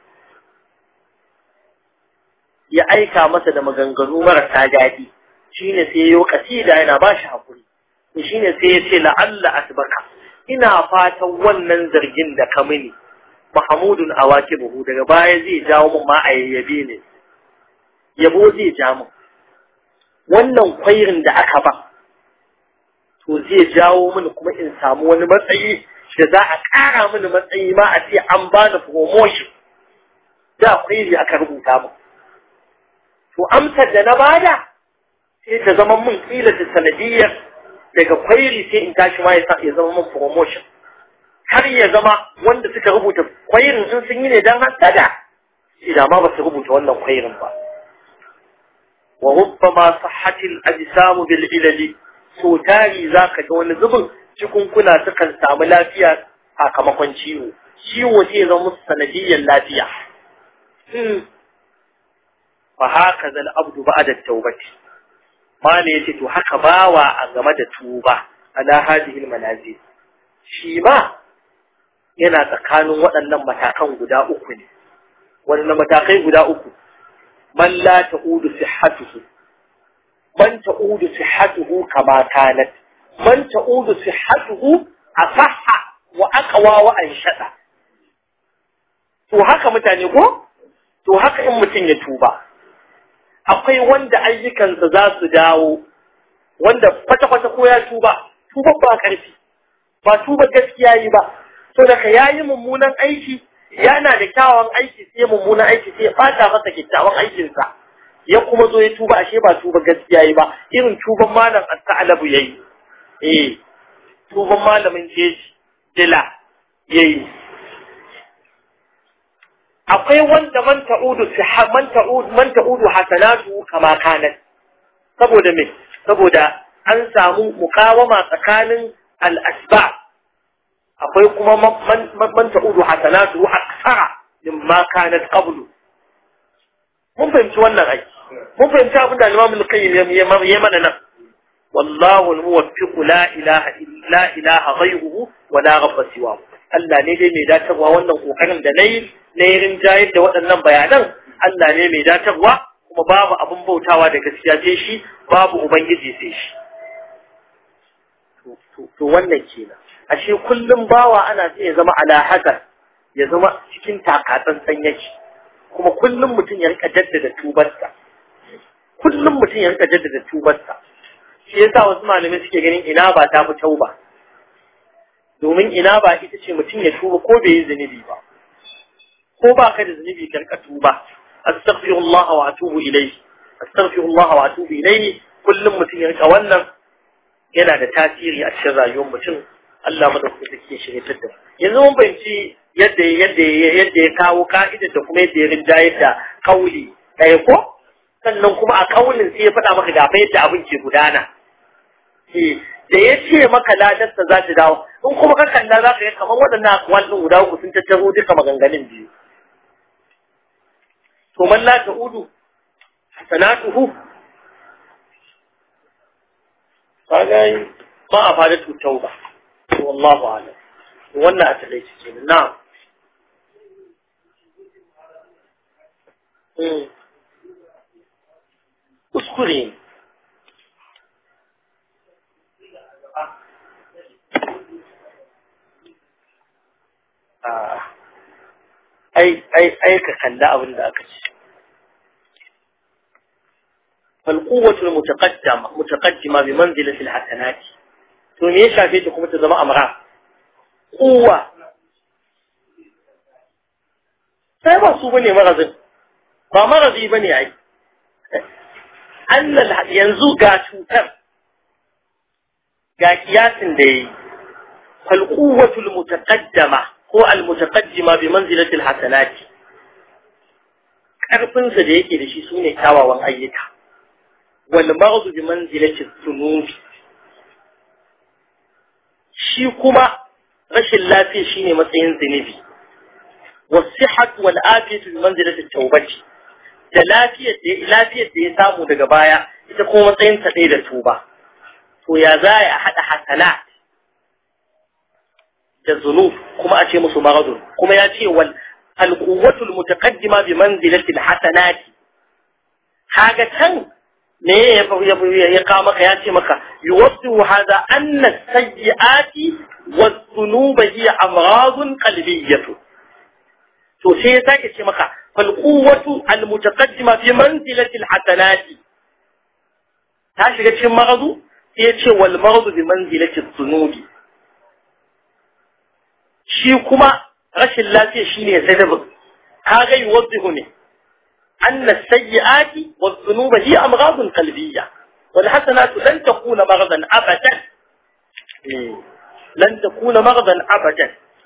ya aika masa da maganganu marasa daɗi shine sai yayo kasida yana ba shi hakuri shine sai ya ce la'alla asbaka ina fatan wannan zargin da ka mini mahmudun awakibuhu daga baya zai jawo min ma a yayyabe ne yabo zai ja min wannan kwairin da aka ba to zai jawo mini kuma in samu wani matsayi da za a ƙara mini matsayi ma a ce an bani promotion da kwairi aka rubuta min to amsar da na bada sai ta zama mun kila ta sanadiyar daga kwairi sai in tashi ma ya zama mun promotion har ya zama wanda suka rubuta kwairin in sun yi ne don hasada shi da ma ba su rubuta wannan kwairin ba wa rubbama sahhatil ajsamu bil ilali so tari zaka ga wani zubin cikunkuna sukan samu lafiya sakamakon ciwo ciwo sai zama musu sanadiyyar lafiya fa haka zal abdu ba'da tawbati mala yace to haka bawa a game da tuba ala hadhihi manazil shi ma yana tsakanin waɗannan matakan guda uku ne wannan matakai guda uku man la ta'udu sihhatuhu man ta'udu sihhatuhu kama kanat man ta'udu sihhatuhu asahha wa aqwa wa anshada to haka mutane ko to haka in mutum ya tuba akwai wanda ayyukansa za su dawo wanda kwata-kwata ko ya tuba tuba ba karfi ba tuba gaskiya yi ba so daga ya yi mummunan aiki yana da kyawawan aiki sai mummunan aiki sai ya fata masa kyakkyawan aikinsa ya kuma zo ya tuba ashe ba tuba gaskiya yi ba irin tuban malam as-sa'labu yayi eh tuban malamin jeji dila yayi akwai wanda man ta'udu man ta'udu man ta'udu hasanatu kama kanat saboda me saboda an samu mukawama tsakanin al-asba akwai kuma man ta'udu hasanatu aksara mimma kanat qablu mun fahimci wannan ai mun fahimci abin da Imam al-Qayyim ya mana nan wallahu al-muwaffiq la ilaha illa ilaha ghayruhu wa la rabba siwahu Allah ne dai mai datarwa wannan kokarin da nayi na yi rinjayar da waɗannan bayanan Allah ne mai datarwa kuma babu abin bautawa da gaskiya sai shi babu ubangiji sai shi to wannan kenan ashe kullum bawa ana sai ya zama ala hadar ya zama cikin takatsantsan yake kuma kullum mutum ya rika jaddada tubarsa kullum mutum ya rika jaddada tubarsa shi yasa wasu malamai suke ganin ina ba ta fi tauba domin ina ba ita ce mutum ya tuba ko bai yi zunubi ba ko ba ka da zunubi ka rika tuba astaghfirullah wa atubu ilayhi astaghfirullah wa atubu ilayhi kullum mutum ya rika wannan yana da tasiri a cikin rayuwar mutum Allah madaukaki take shirye da yanzu mun fahimci yadda yadda yadda ya kawo ka'ida da kuma yadda ya rinjaye da kauli ɗaya ko sannan kuma a kaulin sai ya faɗa maka gafa yadda abin ke gudana da ya ce maka ladarsa za ta dawo in kuma ka kalla za ka yi kamar waɗannan akwal ɗin guda uku sun tattaro duka maganganun biyu to man la ta'udu hasanatuhu kaga ba a fada tutau ba wallahu a'lam wannan a taƙaice kenan na'am kuskure ne ai ai ai ka kalla abin da aka ce فالقوة المتقدمة متقدمة بمنزلة الحسنات to me ya shafe ta kuma ta zama amra kuwa sai ba su bane marazin ba marazi bane ai annal yanzu ga cutar ga kiyasin da yayi fal quwwatul mutaqaddama ko al mutaqaddima bi manzilati al hasanat karfin sa da yake da shi sune kyawawan ayyuka wal maghdu bi manzilati dhunubi shi kuma rashin lafiya shine matsayin zunubi wasihat wal afiyatu bi manzilati tawbati da lafiyar da lafiyar da ya samu daga baya ita kuma matsayin ta ɗaya da tuba to ya za a haɗa hasana da zunub kuma a ce musu maradun kuma ya ce wal alquwwatu almutaqaddima bi manzilati alhasanati kaga can me ya ya ya kawo maka ya ce maka yuwaddu hadha anna as-sayyi'ati was-dhunuba hiya amradun qalbiyyah to sai ya sake ce maka fal quwwatu al-mutaqaddima fi manzilati al-hasanati ta shiga cikin maradu sai ya ce wal maradu bi manzilati dhunubi shi kuma rashin lafiya shine sababin kaga yuwaddihu ne أن السيئات والذنوب هي أمراض قلبية والحسنات لن تكون مرضا أبدا لن تكون مرضا أبدا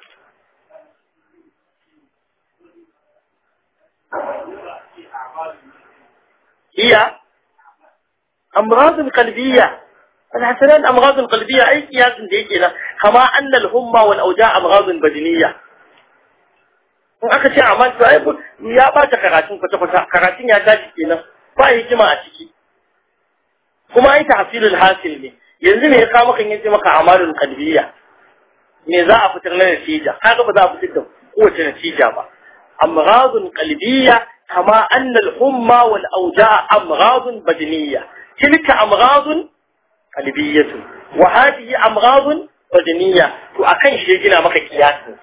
هي أمراض قلبية الحسنات أمراض قلبية أي قياس ديكنا كما أن الهمة والأوجاع أمراض بدنية in aka ce amma to ai ya bata karatun kwata kwata karatun ya tashi kenan ba hikima a ciki kuma ai tahsilul hasil ne yanzu me ya kawo maka yace maka amalul qalbiyya me za a fitar na natija kaga ba za a fitar da kowace natija ba amradun qalbiyya kama anna al-humma wal awja' amradun badaniyya tilka amradun qalbiyyatun wa hadhihi amradun badaniyya to akan shi ya gina maka kiyasin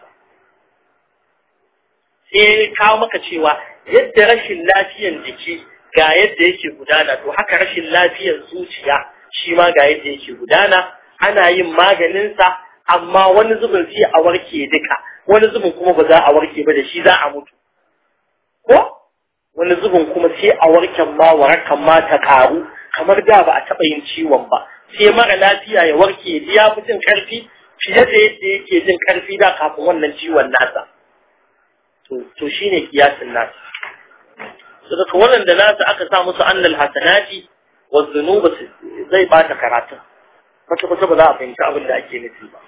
sai ya kawo maka cewa yadda rashin lafiyan jiki ga yadda yake gudana to haka rashin lafiyan zuciya shi ma ga yadda yake gudana ana yin maganinsa amma wani zubin sai a warke duka wani zubin kuma ba za a warke ba da shi za a mutu ko wani zubin kuma sai a warken ma warakan ma ta karu kamar da ba a taɓa yin ciwon ba sai mara lafiya ya warke ya fi jin ƙarfi fiye da yadda yake jin ƙarfi da kafin wannan ciwon nasa to shine kiyasin nasu saboda wannan da nasu aka sa musu annal hasanati wa dhunuba zai bata karatun kwata kwata ba za a fahimci abin da ake nufi ba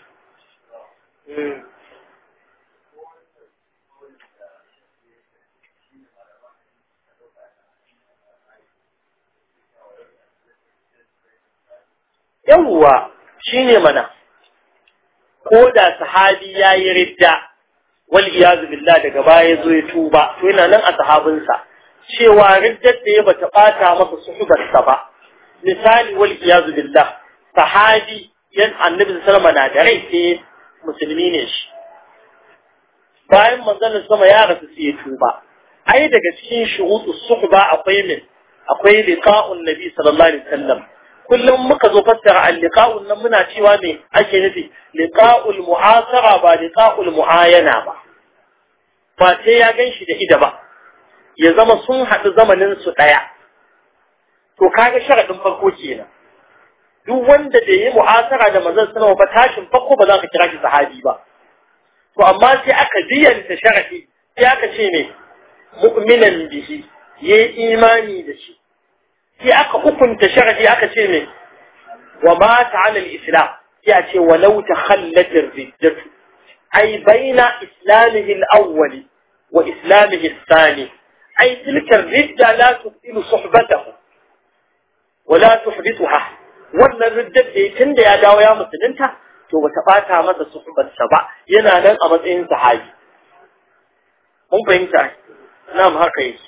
yawwa shine mana ko da sahabi yayi ridda wal iyazu billah daga baya zo ya tuba to yana nan a sahabinsa cewa riddar da ya bata bata masa suhubarsa ba misali wal iyazu billah sahabi yan annabi sallama na da rai sai musulmi ne shi bayan manzon sama ya rasu sai ya tuba ai daga cikin shurutu suhba akwai min akwai liqa'un nabi sallallahu alaihi wasallam kullum muka zo fassara al-liqa'un nan muna cewa me ake nufi liqa'ul mu'asara ba liqa'ul mu'ayana ba ba sai ya ganshi da ida ba ya zama sun haɗu zamanin su ɗaya to kaga sharadin farko kenan duk wanda bai yi mu'asara da manzon sallallahu ba tashin farko ba za ka kira shi sahabi ba to amma sai aka biyanta sharadi sai aka ce me mu'minan bihi yayi imani da shi sai aka hukunta sharadi aka ce me wa mata ala al-islam sai a ce walau takhallat ar-riddatu ay baina islamihi al-awwal wa islamihi al-thani ai tilkar ridda la tubtilu suhbatahu wa la tuhdithuha wannan riddar da tun da ya dawo ya musulunta to bata bata masa suhbarsa ba yana nan a matsayin sahabi mun fahimta na'am haka yake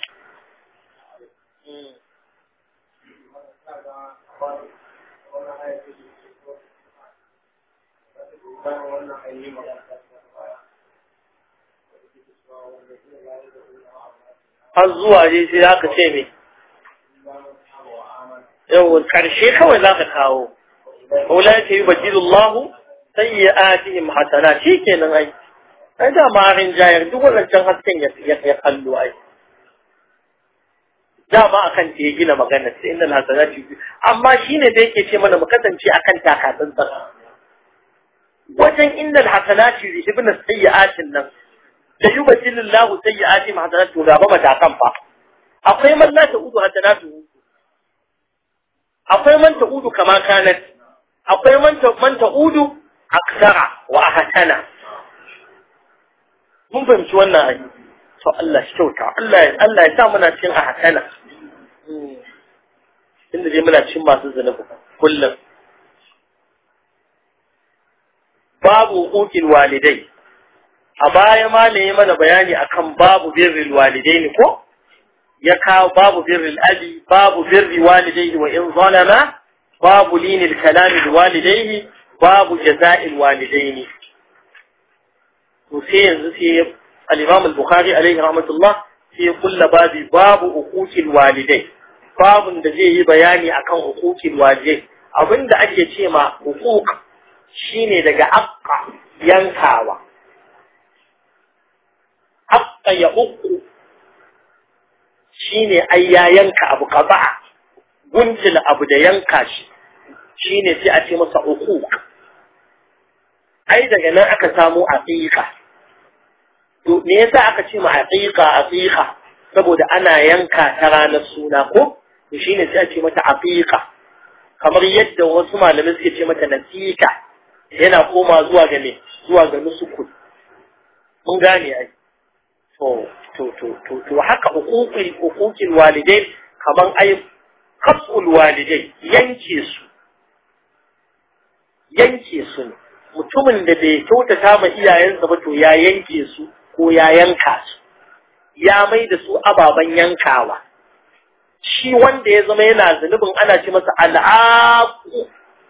har zuwa dai sai aka ce me yau karshe kawai za ka kawo wala ta yi bajidullahu sayyi'atihim hasana shi kenan ai ai da ma rin jayar duk wannan hasken ya ya kallo ai dama akan ta ya gina magana sai innal hasanati amma shine da yake ce mana mu kasance akan takatsin sa wajen innal hasanati ibn sayyi'atin nan da yubtilillahu sayyi'atihim hasanatu gaba matakan fa akwai man la ta'udu hasanatu akwai man ta'udu kama kanat akwai man man ta'udu aksara wa ahsana mun fahimci wannan ayi to Allah shi kyauta Allah Allah ya sa muna cikin ahsana inda dai muna cikin masu zunubi kullum babu hukukil walidai a baya ma ne mana bayani akan babu birril walidaini ko ya kawo babu birril abi babu birri walidaihi wa in zalama babu linil kalami walidaihi babu jaza'il walidaini to sai yanzu sai al-Imam al-Bukhari alaihi rahmatullah sai ya kulla babi babu hukukil walidai babun da zai yi bayani akan hukukil walidai abinda ake ce ma hukuk shine daga aqqa yankawa aqqa ya uku shine ai ya yanka abu qada'a guntil abu da yanka shi shine sai a ce masa hukuk ai daga nan aka samu aqiqa to me yasa aka ce ma aqiqa aqiqa saboda ana yanka ta ranar suna ko to shine sai a ce mata aqiqa kamar yadda wasu malamai suke ce mata nasika yana koma zuwa ga me zuwa ga nusukun mun gane ai to to to to to haka huququl huququl walidai kaman ai qat'ul walidai yanke su yanke su ne mutumin da bai kyautata ma iyayensa ba to ya yanke su ko ya yanka su ya mai da su ababen yankawa shi wanda ya zama yana zunubin ana ce masa al'aqu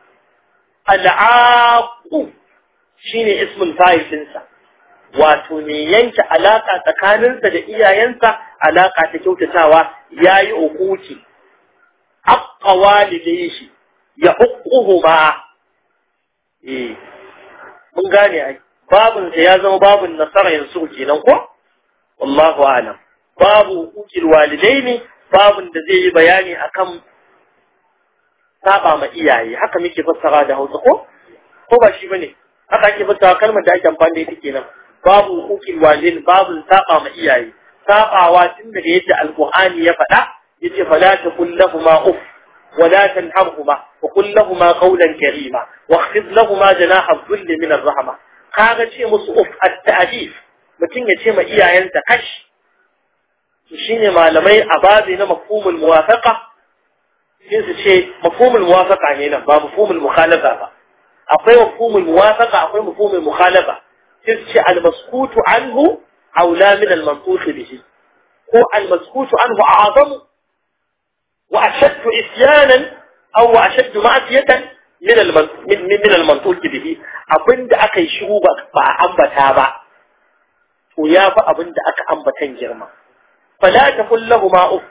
al'aqu shine ismul fa'il dinsa wato ne yanke alaka tsakaninsa da iyayensa alaka ta kyautatawa yayi ukuki aqqa walidayhi ya uquhuma eh mun gane ai babun sa ya zama babun nasara yanzu kenan ko wallahu a'lam babu ukil walidaini babun da zai yi bayani akan saba ma iyaye haka muke fassara da Hausa ko ko ba shi bane haka ake fassara kalmar da ake amfani da ita kenan babu ukil walidain babu saba ma iyaye sabawa tun daga yadda alqur'ani ya faɗa yace fala taqul lahumu uff ولا تنهرهما وقل لهما قولا كريما واخفض لهما جناح الذل من الرحمة kaga ce musu uf at-ta'dif mutum ya ce ma iyayensa kash shine malamai a babi na mafhumul muwafaqa sai su ce mafhumul muwafaqa ne nan ba mafhumul mukhalafa ba akwai mafhumul muwafaqa akwai mafhumul mukhalafa sai su ce al-maskutu anhu aula min al-manqus bihi ko al-maskutu anhu a'zamu وأشد إسيانا أو أشد معصية من من من المنطوق به abin da aka yi shiru ba ba ambata ba to ya fi abin da aka ambatan girma fala ta kullahu ma uf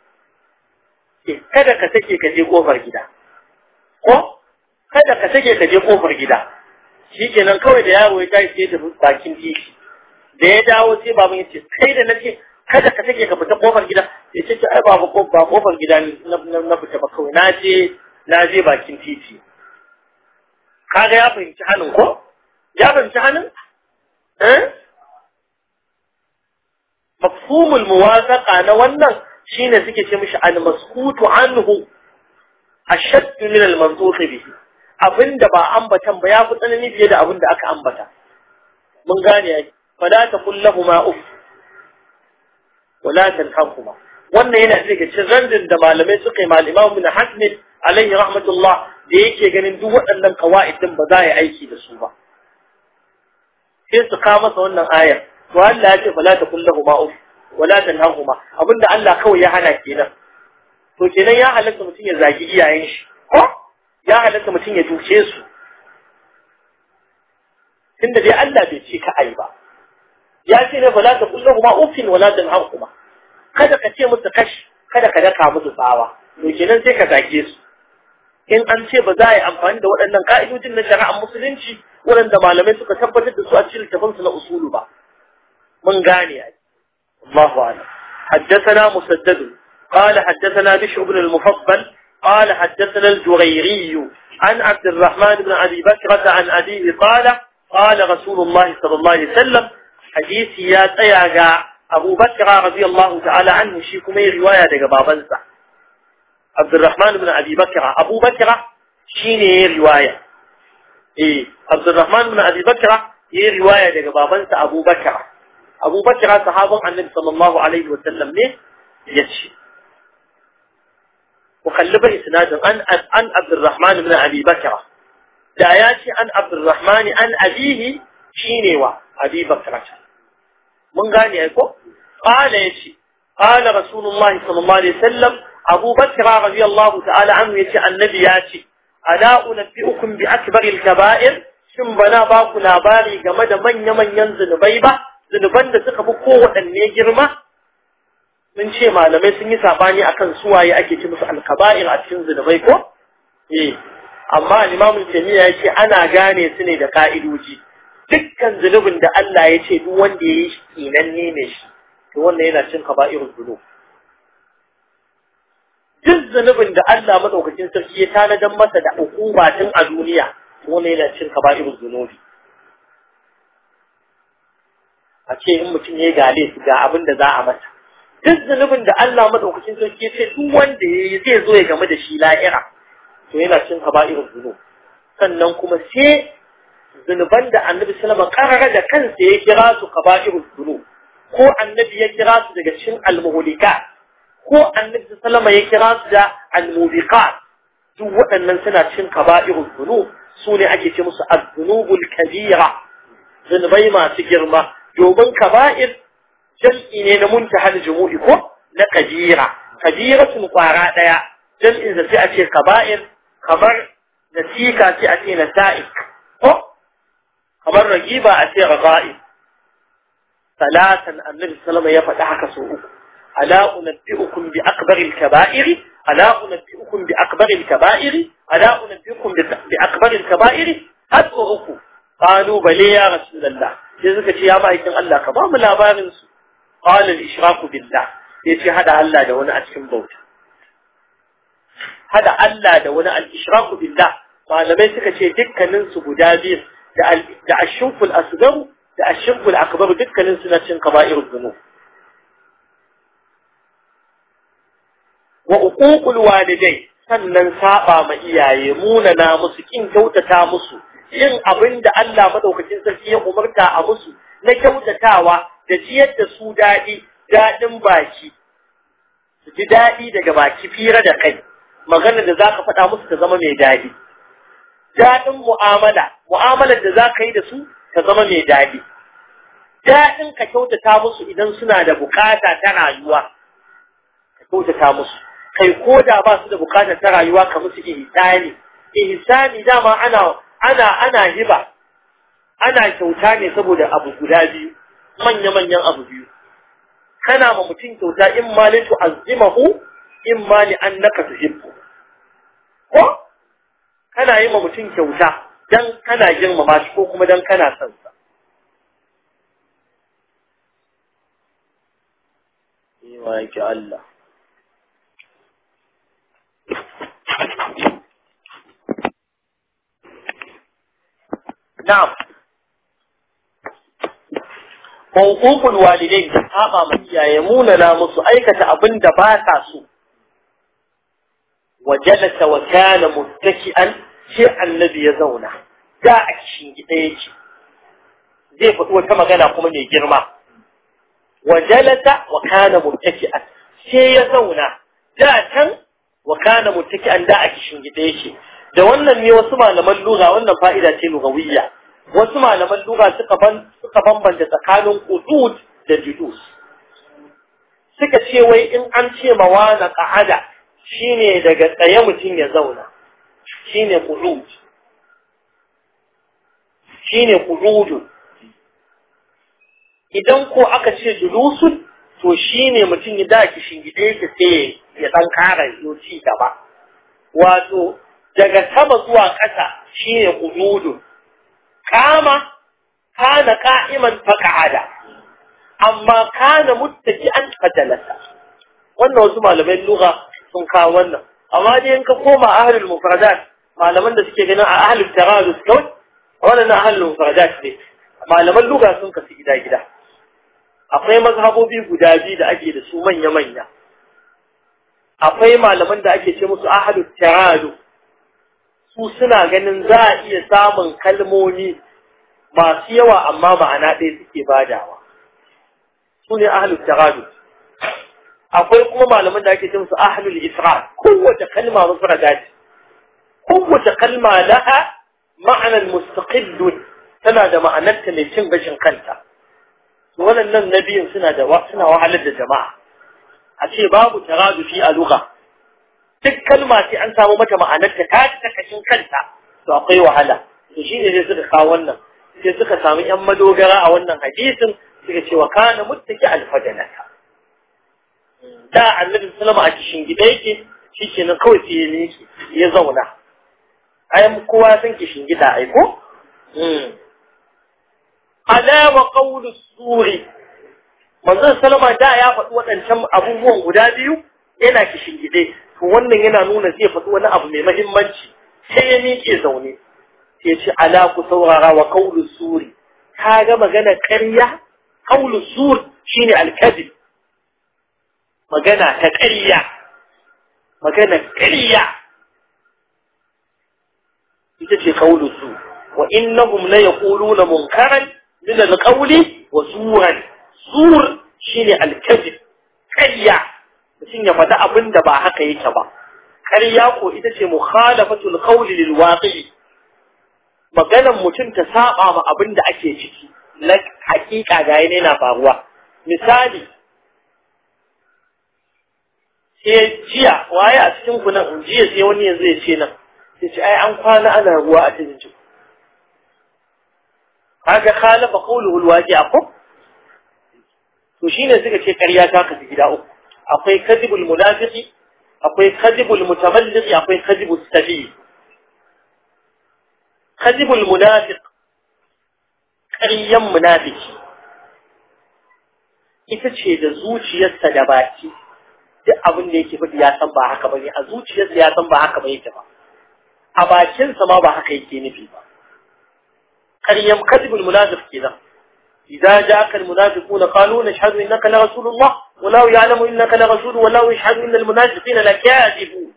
kada ka sake ka je kofar gida ko kada ka sake ka je kofar gida shikenan kawai da yaro ya tashi sai da bakin titi da ya dawo sai baban ya ce kai da nace kada ka take ka fita kofar gida ya ce ai ba ba kofar gida na fita ba kawai na je na je bakin titi kaga ya fahimci hannun ko ya fahimci hannun eh mafhumul muwafaqa na wannan shine suke ce mishi al maskutu anhu ashadd min al mansukh bihi abinda ba ambatan ba ya fi tsanani fiye da abinda aka ambata mun gane ai fala ta kullahu ma uff wala tanhaquma wannan yana daga cikin randin da malamai suka yi mal Imam Ibn Hazm alaihi rahmatullah da yake ganin duk waɗannan qawaid din ba za a yi aiki da su ba sai su kawo masa wannan ayar to Allah ya ce fala takul lahuma uf wala tanhaquma abinda Allah kawai ya hana kenan to kenan ya halatta mutum ya zagi iyayen shi ko ya halatta mutum ya duke su tunda dai Allah bai ce ka ai ba ya ce ne fala ta kullu ma ufin wala tanhaquma kada ka ce musu kash kada ka daka musu tsawa to kenan sai ka zage su in an ce ba za a yi amfani da waɗannan ka'idojin na shari'ar musulunci waɗanda malamai suka tabbatar da su a cikin littafansu na usulu ba mun gane ai Allahu a'lam حدثنا مسدد قال حدثنا بشر بن المفضل قال حدثنا الجريري عن عبد الرحمن بن أبي بكرة عن أبيه قال قال رسول الله صلى الله عليه وسلم حديث يا تياغا أبو بكر رضي الله تعالى عنه شيكم رواية دقى بابنسا عبد الرحمن بن أبي بكر أبو بكر شيني رواية إيه عبد الرحمن بن أبي بكر هي رواية دقى بابنسا أبو بكر أبو بكر صحابة عن النبي صلى الله عليه وسلم ليه يتشي وخلف إسناد عن عن عبد الرحمن بن أبي بكر da ya ce an abdurrahmani an abihi shine wa abi bakrata mun gane ai ko qala yace qala rasulullahi sallallahu alaihi wasallam abu bakr radiyallahu ta'ala anhu yace annabi ya ce ala unabbiukum bi akbaril kaba'ir shin bana ba ku labari game da manya manyan zunubai ba zunuban da suka fi kowaɗanne girma mun ce malamai sun yi sabani akan suwaye ake ci musu alkaba'ir a cikin zunubai ko eh amma limamin jami'a ya ce ana gane su ne da ka'idoji dukkan zunubin da Allah ya ce duk wanda ya yi shi tsinanne ne shi to wannan yana cin kaba'irul zunub duk zunubin da Allah madaukakin sarki ya tanadan masa da hukuma tun a duniya to wannan yana cin kaba'irul zunubi a ce in mutum ya gale su ga abin da za a masa duk zunubin da Allah madaukakin sarki ya ce duk wanda ya yi zai zo ya game da shi la'ira to yana cin kaba'irul zunub sannan kuma sai zunuban da annabi sallama karara da kansa ya kira su kaba'irul zunub ko annabi ya kira su daga cikin almuhlikat ko annabi sallama ya kira su da almubiqat duk waɗannan suna cin kaba'irul zunub su ne ake ce musu az-zunubul kabira zunubai masu girma domin kaba'ir jam'i ne na muntahal jumu'i ko na kabira kabiratun kwara daya jam'in da sai a ce kaba'ir kamar nasika sai a ce nasa'ik ko kamar ragiba a ce raga'i salatan annabi sallama ya faɗi haka so uku ala unabbi'ukum bi akbaril kaba'iri ala unabbi'ukum bi akbaril kaba'iri ala unabbi'ukum bi akbaril kaba'iri har so uku qalu bale ya rasulullah sai suka ce ya ma'aikin Allah ka ba mu labarin su qala al-ishraku billah sai ce hada Allah da wani a cikin bauta hada Allah da wani al-ishraku billah malamai suka ce dukkanin su guda biyu da da ashirkul asghar da ashirkul akbar dukkanin su na cin kaba'irul dhunub wa uququl walidai sannan saba ma iyaye munana musu kin kyautata musu yin abin da Allah madaukakin sarki ya umarta a musu na kyautatawa da ciyar da su daɗi daɗin baki su ji daɗi daga baki fira da kai magana da za ka faɗa musu ta zama mai daɗi daɗin mu'amala mu'amalar da za ka yi da su ta zama mai daɗi daɗin ka kyautata musu idan suna da bukata ta rayuwa ka kyautata musu kai ko da ba su da bukata ta rayuwa ka musu ihsani ihsani dama ana ana ana hiba ana kyauta ne saboda abu guda biyu manya-manyan abu biyu kana ma mutum kyauta in ma li tu'azzimahu in ma li annaka tuhibbu ko kana yi ma mutum kyauta dan kana girmama shi ko kuma dan kana son sa Ewa yake Allah. Na'am. Hukukul walidai saba ma iyaye munana musu aikata abin da ba sa so. Wajalasa wa kana muttaki'an sai annabi ya zauna. Da a kishin gida yake. Zai faɗi wata magana kuma mai girma. wa jalasa wa kana muttaki'an sai ya zauna da can wa kana muttaki'an da a kishin gida yake da wannan ne wasu malaman lugha wannan fa'ida ce lugawiyya wasu malaman lugha suka ban suka bambanta tsakanin qudud da julus suka ce wai in an ce mawana qa'ada shine daga tsaye mutum ya zauna shine qudud shine qudud idan ko aka ce julusun to shine mutum ya daki shingide yake sai ya dan kara ci gaba wato daga sama zuwa ƙasa shine qudud kama kana qa'iman faqa'ada amma kana muttaki'an fajalasa wannan wasu malamai lugha sun kawo wannan amma dai in ka koma ahlul mufradat malaman da suke ganin a ahlul taradus kawai wannan ahlul mufradat ne malaman lugha sun kasu gida gida akwai mazhabobi guda biyu da ake da su manya manya akwai malaman da ake ce musu ahlul taradus su suna ganin za a iya samun kalmomi masu yawa amma ma'ana ɗaya suke badawa su ne ahlul taradus akwai kuma malaman da ake ce musu ahlul isra kowace kalma mufrada ce kowace kalma laha ma'anar mustaqillun tana da ma'anarta mai cin gashin kanta waɗannan nabiyin suna da suna wahalar da jama'a a ce babu taradufi a lugha duk kalma sai an samu mata ma'anarta ta ta kashin kanta to akwai wahala to shine sai suka kawo wannan sai suka samu yan madogara a wannan hadisin suka ce wa kana muttaki alfajanata da annabi sallama a kishin gida yake shikenan kawai sai ya miƙe ya zauna ai kowa san kishin gida ai ko ala wa qawlu suri manzon sallama da ya faɗi waɗancan abubuwan guda biyu yana kishin gide to wannan yana nuna zai faɗi wani abu mai mahimmanci sai ya miƙe zaune sai ce ala ku saurara wa qawlu suri ka ga magana ƙarya qawlu sur shine al-kadhib magana ta ƙarya magana ƙarya ita ce qawlu sur wa innahum la yaquluna munkaran min al-qawli wa zuran zur shine al-kadhib ƙarya mutum ya faɗi abin da ba haka yake ba ƙarya ko ita ce mukhalafatul qawli lil waqi'i maganan mutum ta saba ma abin da ake ciki na hakika ga yana na faruwa misali sai jiya waye a cikin ku nan jiya sai wani yanzu ya ce nan sai ce ai an kwana ana ruwa a cikin ciki kaga khalafa qawluhu alwaqi'a ko to shine suka ce ƙarya ta kasu gida uku akwai kadibul munafiqi akwai kadibul mutamalliqi akwai kadibul sabi kadibul munafiq ƙaryan munafiki ita ce da zuciyarsa da baki duk abin da yake faɗi ya san ba haka bane a zuciyarsa ya san ba haka ba yake ba a bakinsa ma ba haka yake nufi ba ƙaryan kadibul munafiq kenan إذا جاءك المنافقون قالوا نشهد إنك لرسول الله والله يعلم إنك لرسول والله يشهد إن المنافقين لكاذبون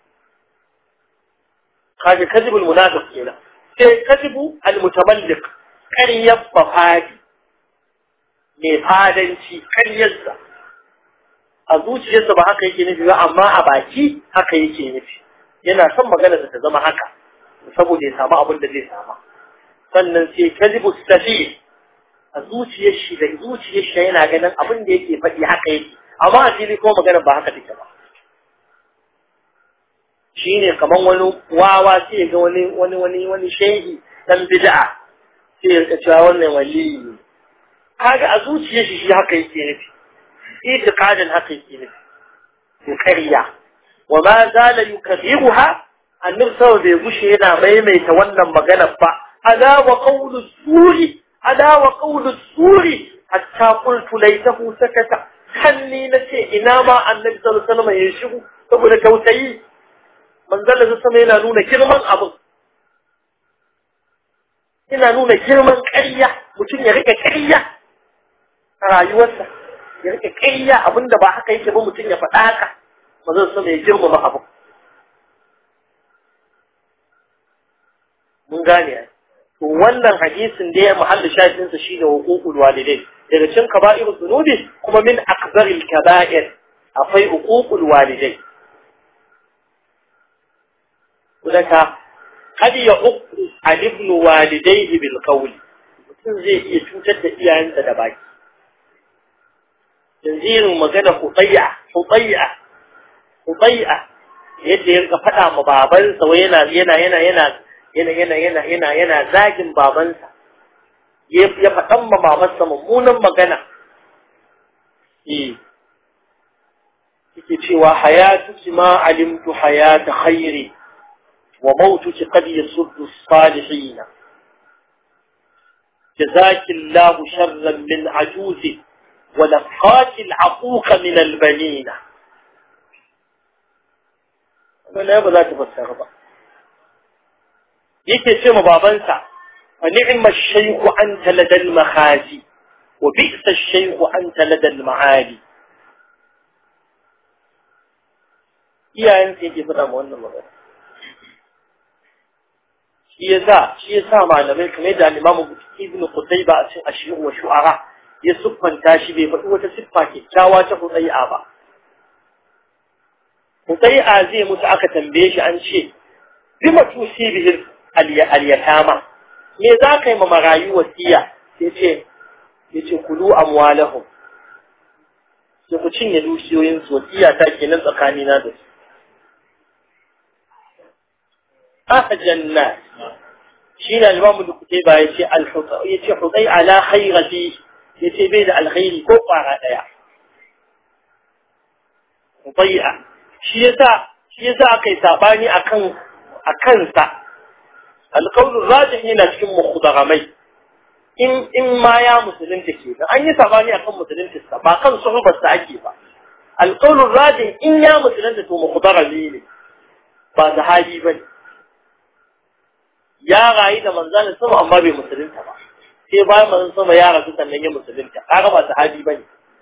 هذا كذب المنافق هنا كذب المتملق كان يبقى فادي mai fadanci karyarsa a zuciyarsa ba haka yake nufi ba amma a baki haka yake nufi yana son maganarsa ta zama haka saboda ya samu abin da zai sama sannan sai kazibu safir a zuciyar shi da zuciyar shi yana ganin abin da yake faɗi haka yake amma a fili kuma magana ba haka take ba shine kaman wani wawa sai ga wani wani wani wani shehi dan bid'a sai ya rika cewa wannan wali ne kaga a zuciyar shi shi haka yake nufi itiqadin haka yake nufi to kariya wa ma zala yukathiruha annabi sallallahu bai gushe yana maimaita wannan magana ba ala wa qawlu suri ألا وقول السور حتى قلت ليته سكت خلي نتي إنما النبي صلى الله عليه وسلم يشغو saboda tausayi manzon da sama yana nuna girman abin yana nuna girman ƙarya mutum ya rike ƙarya a rayuwarsa ya rike ƙarya abinda ba haka yake ba mutum ya faɗa haka manzon sama ya girmama abin mun gane ai to wannan hadisin da ya muhalli shafinsa shi ne hukukul walidai daga cikin kaba'ir zunubi kuma min akbaril kaba'ir akwai uququl walidai kudaka kad ya uqu al ibn walidayhi bil qawl mutum zai iya cutar da iyayensa da baki tanzirin magana hutayya hutayya hutayya yadda ya rika faɗa ma babansa wai yana yana yana yana yana yana yana yana yana zagin babansa ya faɗan ma babansa mummunan magana eh yake cewa hayatuki ma alimtu hayata khairi wa mautuki qad yasuddu as-salihin جزاك الله شرا من عجوز ولقاك العقوق من البنين wannan ba za ta fassara ba yake ce ma babansa fa ni'ma ash-shaykhu anta ladal makhazi wa bi'sa ash-shaykhu anta ladal ma'ali iyayen sai yake faɗa ma wannan magana shi yasa shi yasa malamai kamar da Imam Ibn Qutayba a cikin Ashir wa Shu'ara ya siffanta shi bai faɗi wata siffa kyakkyawa ta Qutayba ba Qutayba zai mutu aka tambaye shi an ce bima tusi bihi al-yatama me za ka yi ma marayu wasiya sai ce yace kulu amwalahum sai ku cinye dukiyoyin su wasiya ta kenan tsakanina da su أهجن الناس شين الإمام الكتيبة يتي الحطي يتي حطي على خير فيه يتي بيد الخير كوقع غاية حطيئة شيسا شيسا أكي ساباني أكن أكنسا القول الراجح هنا تكون مخضغمي in in ma ya musulunta ke da an yi sabani akan musulunta sa ba kan suhubar sa ake ba alqaulur rajih in ya musulunta to mukhdarami ne ba sahabi bane ya rayu da manzalin sama amma bai musulunta ba sai bayan manzon sama ya rasu sannan ya musulunta kaga ba sahabi bane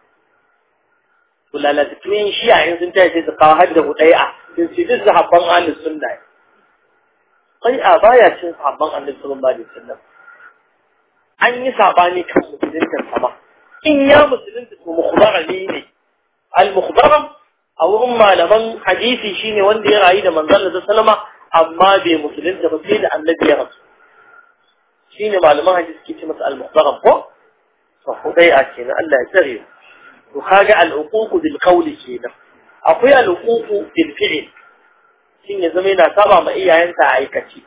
to lalata tun shi a yanzu ta sai su kawo hadda hudai'a sun ce duk sahabban ahlus sunna kai a baya cin sahabban annabi sallallahu alaihi wasallam an yi sabani kan musulunta sama in ya musulunta to mukhbarami ne al mukhbaram a wurin malaman hadisi shine wanda ya rayu da manzon Allah sallama amma bai musulunta ba sai da annabi ya rasu shine malaman hadisi ke ce masa al-muhtaram ko to hudai a kenan Allah ya tsare to kaga al-uquq bil qawli kenan akwai al-uquq bil fi'l shin ya zama yana saba ma iyayensa a aikaci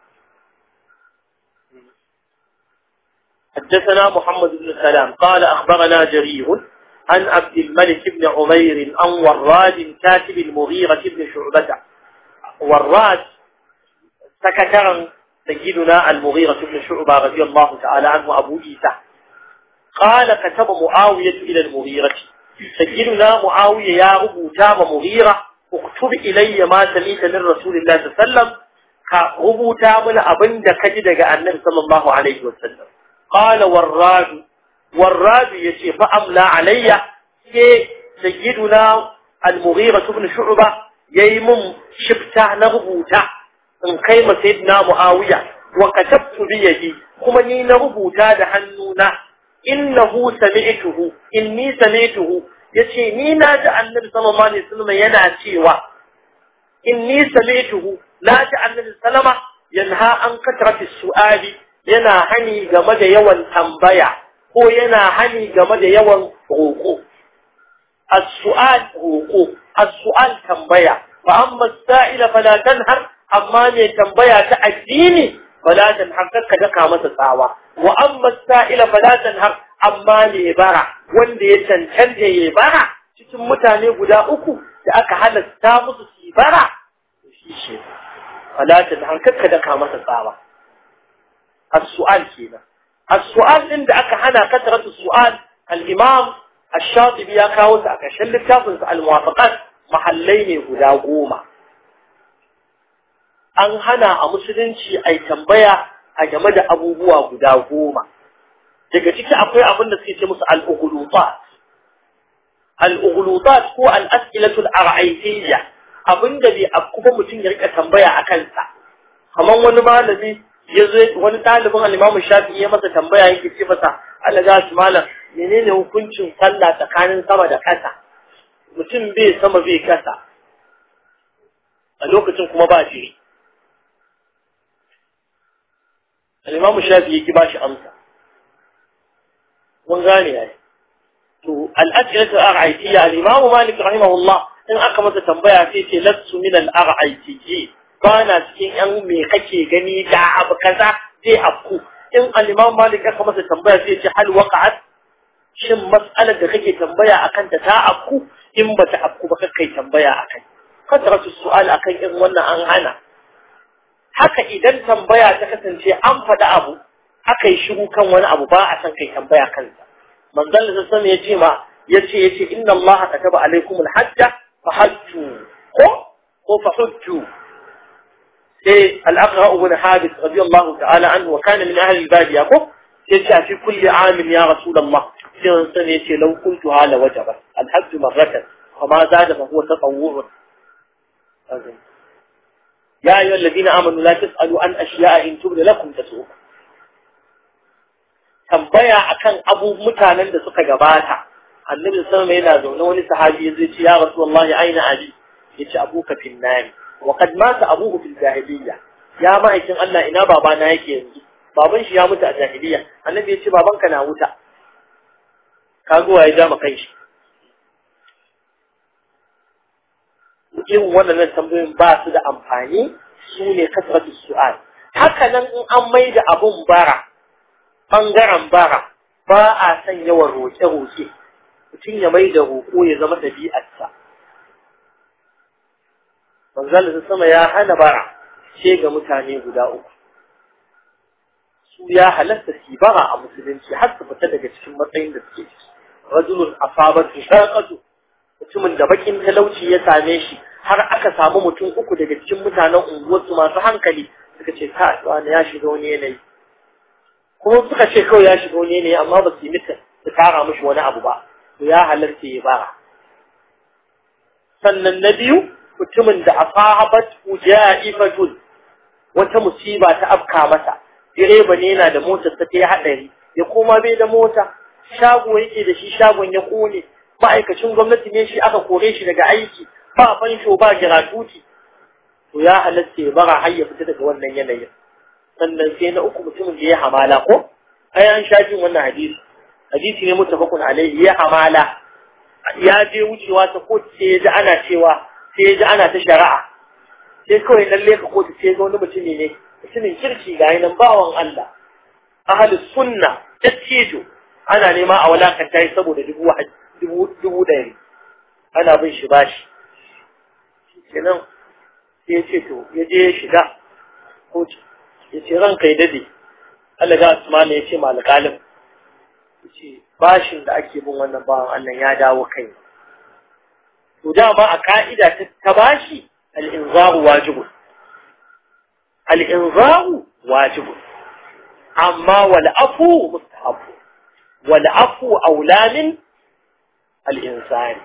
حدثنا محمد بن سلام قال أخبرنا جرير عن عبد الملك بن عمير عن وراد كاتب المغيرة بن شعبة وراد سكترا سيدنا المغيرة بن شعبة رضي الله تعالى عنه أبو إيسى قال كتب معاوية إلى المغيرة سيدنا معاوية يا أبو تام مغيرة اكتب إلي ما سميت من رسول الله صلى الله عليه وسلم كأبو تام أبن كجد النبي صلى الله عليه وسلم قال وراد وراد يشي فأملى علي سيدنا المغيرة بن شعبة ييمم شفتا نغبوتا in kai ma sayyidina Muawiya wa katabtu bi yadi kuma ni na rubuta da hannuna innahu sami'tuhu inni sami'tuhu yace ni na ji annabi sallallahu alaihi wasallam yana cewa inni sami'tuhu na ji annabi sallama yanha an katrati su'ali yana hani game da yawan tambaya ko yana hani game da yawan roƙo as-su'al roƙo as-su'al tambaya fa amma as-sa'ila fala tanhar amma ne tambaya ta addini fala tanhar ka daka masa tsawa wa amma as-sa'ila fala tanhar amma ne bara wanda ya cancanta ya bara cikin mutane guda uku da aka halasta musu su bara shi ce fala tanhar ka daka masa tsawa as-su'al kenan as-su'al din da aka hana kasratu su'al al-imam ash-shatibi ya kawo sa a ƙarshen littafin sa al-muwafaqat mahallai ne guda goma an hana a musulunci ai tambaya a game da abubuwa guda goma daga ciki akwai abin da suke ce musu al-ughlutat al-ughlutat ko al-as'ilatu al-ar'aytiyya abinda bai kuma mutum ya rika tambaya a kansa kamar wani malami ya zo wani ɗalibin al-Imam Shafi'i ya masa tambaya yake ce masa Allah ga shi malam menene hukuncin sallah tsakanin sama da ƙasa mutum bai sama bai ƙasa a lokacin kuma ba jiri al-imamu shafi yake ba shi amsa mun gane ya to al-ajratu ar-ra'aytiyya al-imamu malik rahimahullah in aka masa tambaya sai ce lassu min al-ra'aytiyyi ba na cikin yan me kake gani da abu kaza zai afku in al-imam malik aka masa tambaya sai ce hal waqa'at shin mas'alar da kake tambaya akan ta ta afku in ba ta afku ba kai tambaya akan kasratu su'al akan irin wannan an hana haka idan tambaya ta kasance an faɗi abu aka yi shiru kan wani abu ba a san kai tambaya kansa manzon da sani ya ce ma ya ce ya ce inna Allah kataba alaikum alhajja fa hajju ko ko fa hujju sai al-aqra ibn habib radiyallahu ta'ala anhu wa kana min ahli al-badiya ko sai ce fi kulli amin ya rasulullah sai wannan sani ya ce law kuntu hala wajaba al-hajj marratan فما زاد فهو تطوع يا أيها الذين آمنوا لا تسألوا عن أشياء إن تبد لكم تسؤكم tambaya akan abu mutanen da suka gabata annabi sallallahu alaihi yana zaune wani sahabi ya ce ya rasulullahi aina ali yace abuka fil nar wa qad mata abuhu fil jahiliyya ya ma'aikin Allah ina babana yake yanzu baban shi ya mutu a jahiliyya annabi ya ce babanka na wuta kago ya ja maka shi irin waɗannan tambayoyin ba su da amfani su ne kasratu su'al haka nan in an mai da abun bara ɓangaren bara ba a son yawan roƙe-roƙe mutum ya mai da roƙo ya zama ɗabi'arsa manzal da sama ya hana bara ce ga mutane guda uku su ya halatta su bara a musulunci har su fita daga cikin matsayin da suke ciki rajulun asabatu shaqatu mutumin da bakin talauci ya same shi har aka samu mutum uku daga cikin mutanen unguwarsu masu hankali suka ce ka wani ya shiga wani yanayi kuma suka ce kawai ya shiga wani yanayi amma ba su yi mitin su tara mishi wani abu ba to ya halarta ya bara sannan na biyu mutumin da asahabat ujaifatun wata musiba ta afka masa direba ne yana da motar ta yi hadari ya koma bai da mota shago yake da shi shagon ya kone ma'aikacin gwamnati ne shi aka kore shi daga aiki ba fansho ba giratuti to ya halatta ya bara har ya fita daga wannan yanayin sannan sai na uku mutumin da ya hamala ko ai an sha jin wannan hadisi hadisi ne mutafakun alaihi ya hamala ya je wucewa ta kotu sai ya ji ana cewa sai ya ji ana ta shari'a sai kawai lalle ka kotu sai ga wani mutumi ne mutumin kirki ga nan bawan Allah ahlus sunna tattijo ana nema a walakanta yi saboda dubu dubu ɗari ana bin shi bashi kenan sai ya ce to ya je ya shiga kotu ya ce ranka ya dade Allah ga Usman ya ce ma alƙalin ya ce bashin da ake bin wannan bawan Allah ya dawo kai to dama a ka'ida ta bashi al-inzaru wajibun al-inzaru wajibun amma wal afu mustahabu wal afu aula min al-insani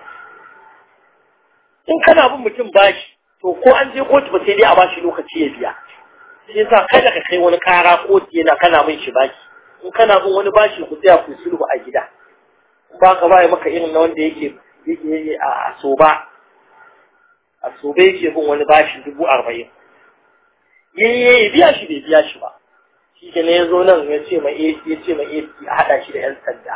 in kana bin mutum bashi to ko an je kotu ba sai dai a bashi lokaci ya biya sai yasa kada ka kai wani kara kotu yana kana min shi baki in kana bin wani bashi ku tsaya ku sulhu a gida in ba ka bai maka irin na wanda yake yake a soba a soba yake bin wani bashi dubu arba'in yayi biya shi bai biya shi ba shi ke ne ya zo nan ya ce ma ya ce ma a haɗa shi da 'yan sanda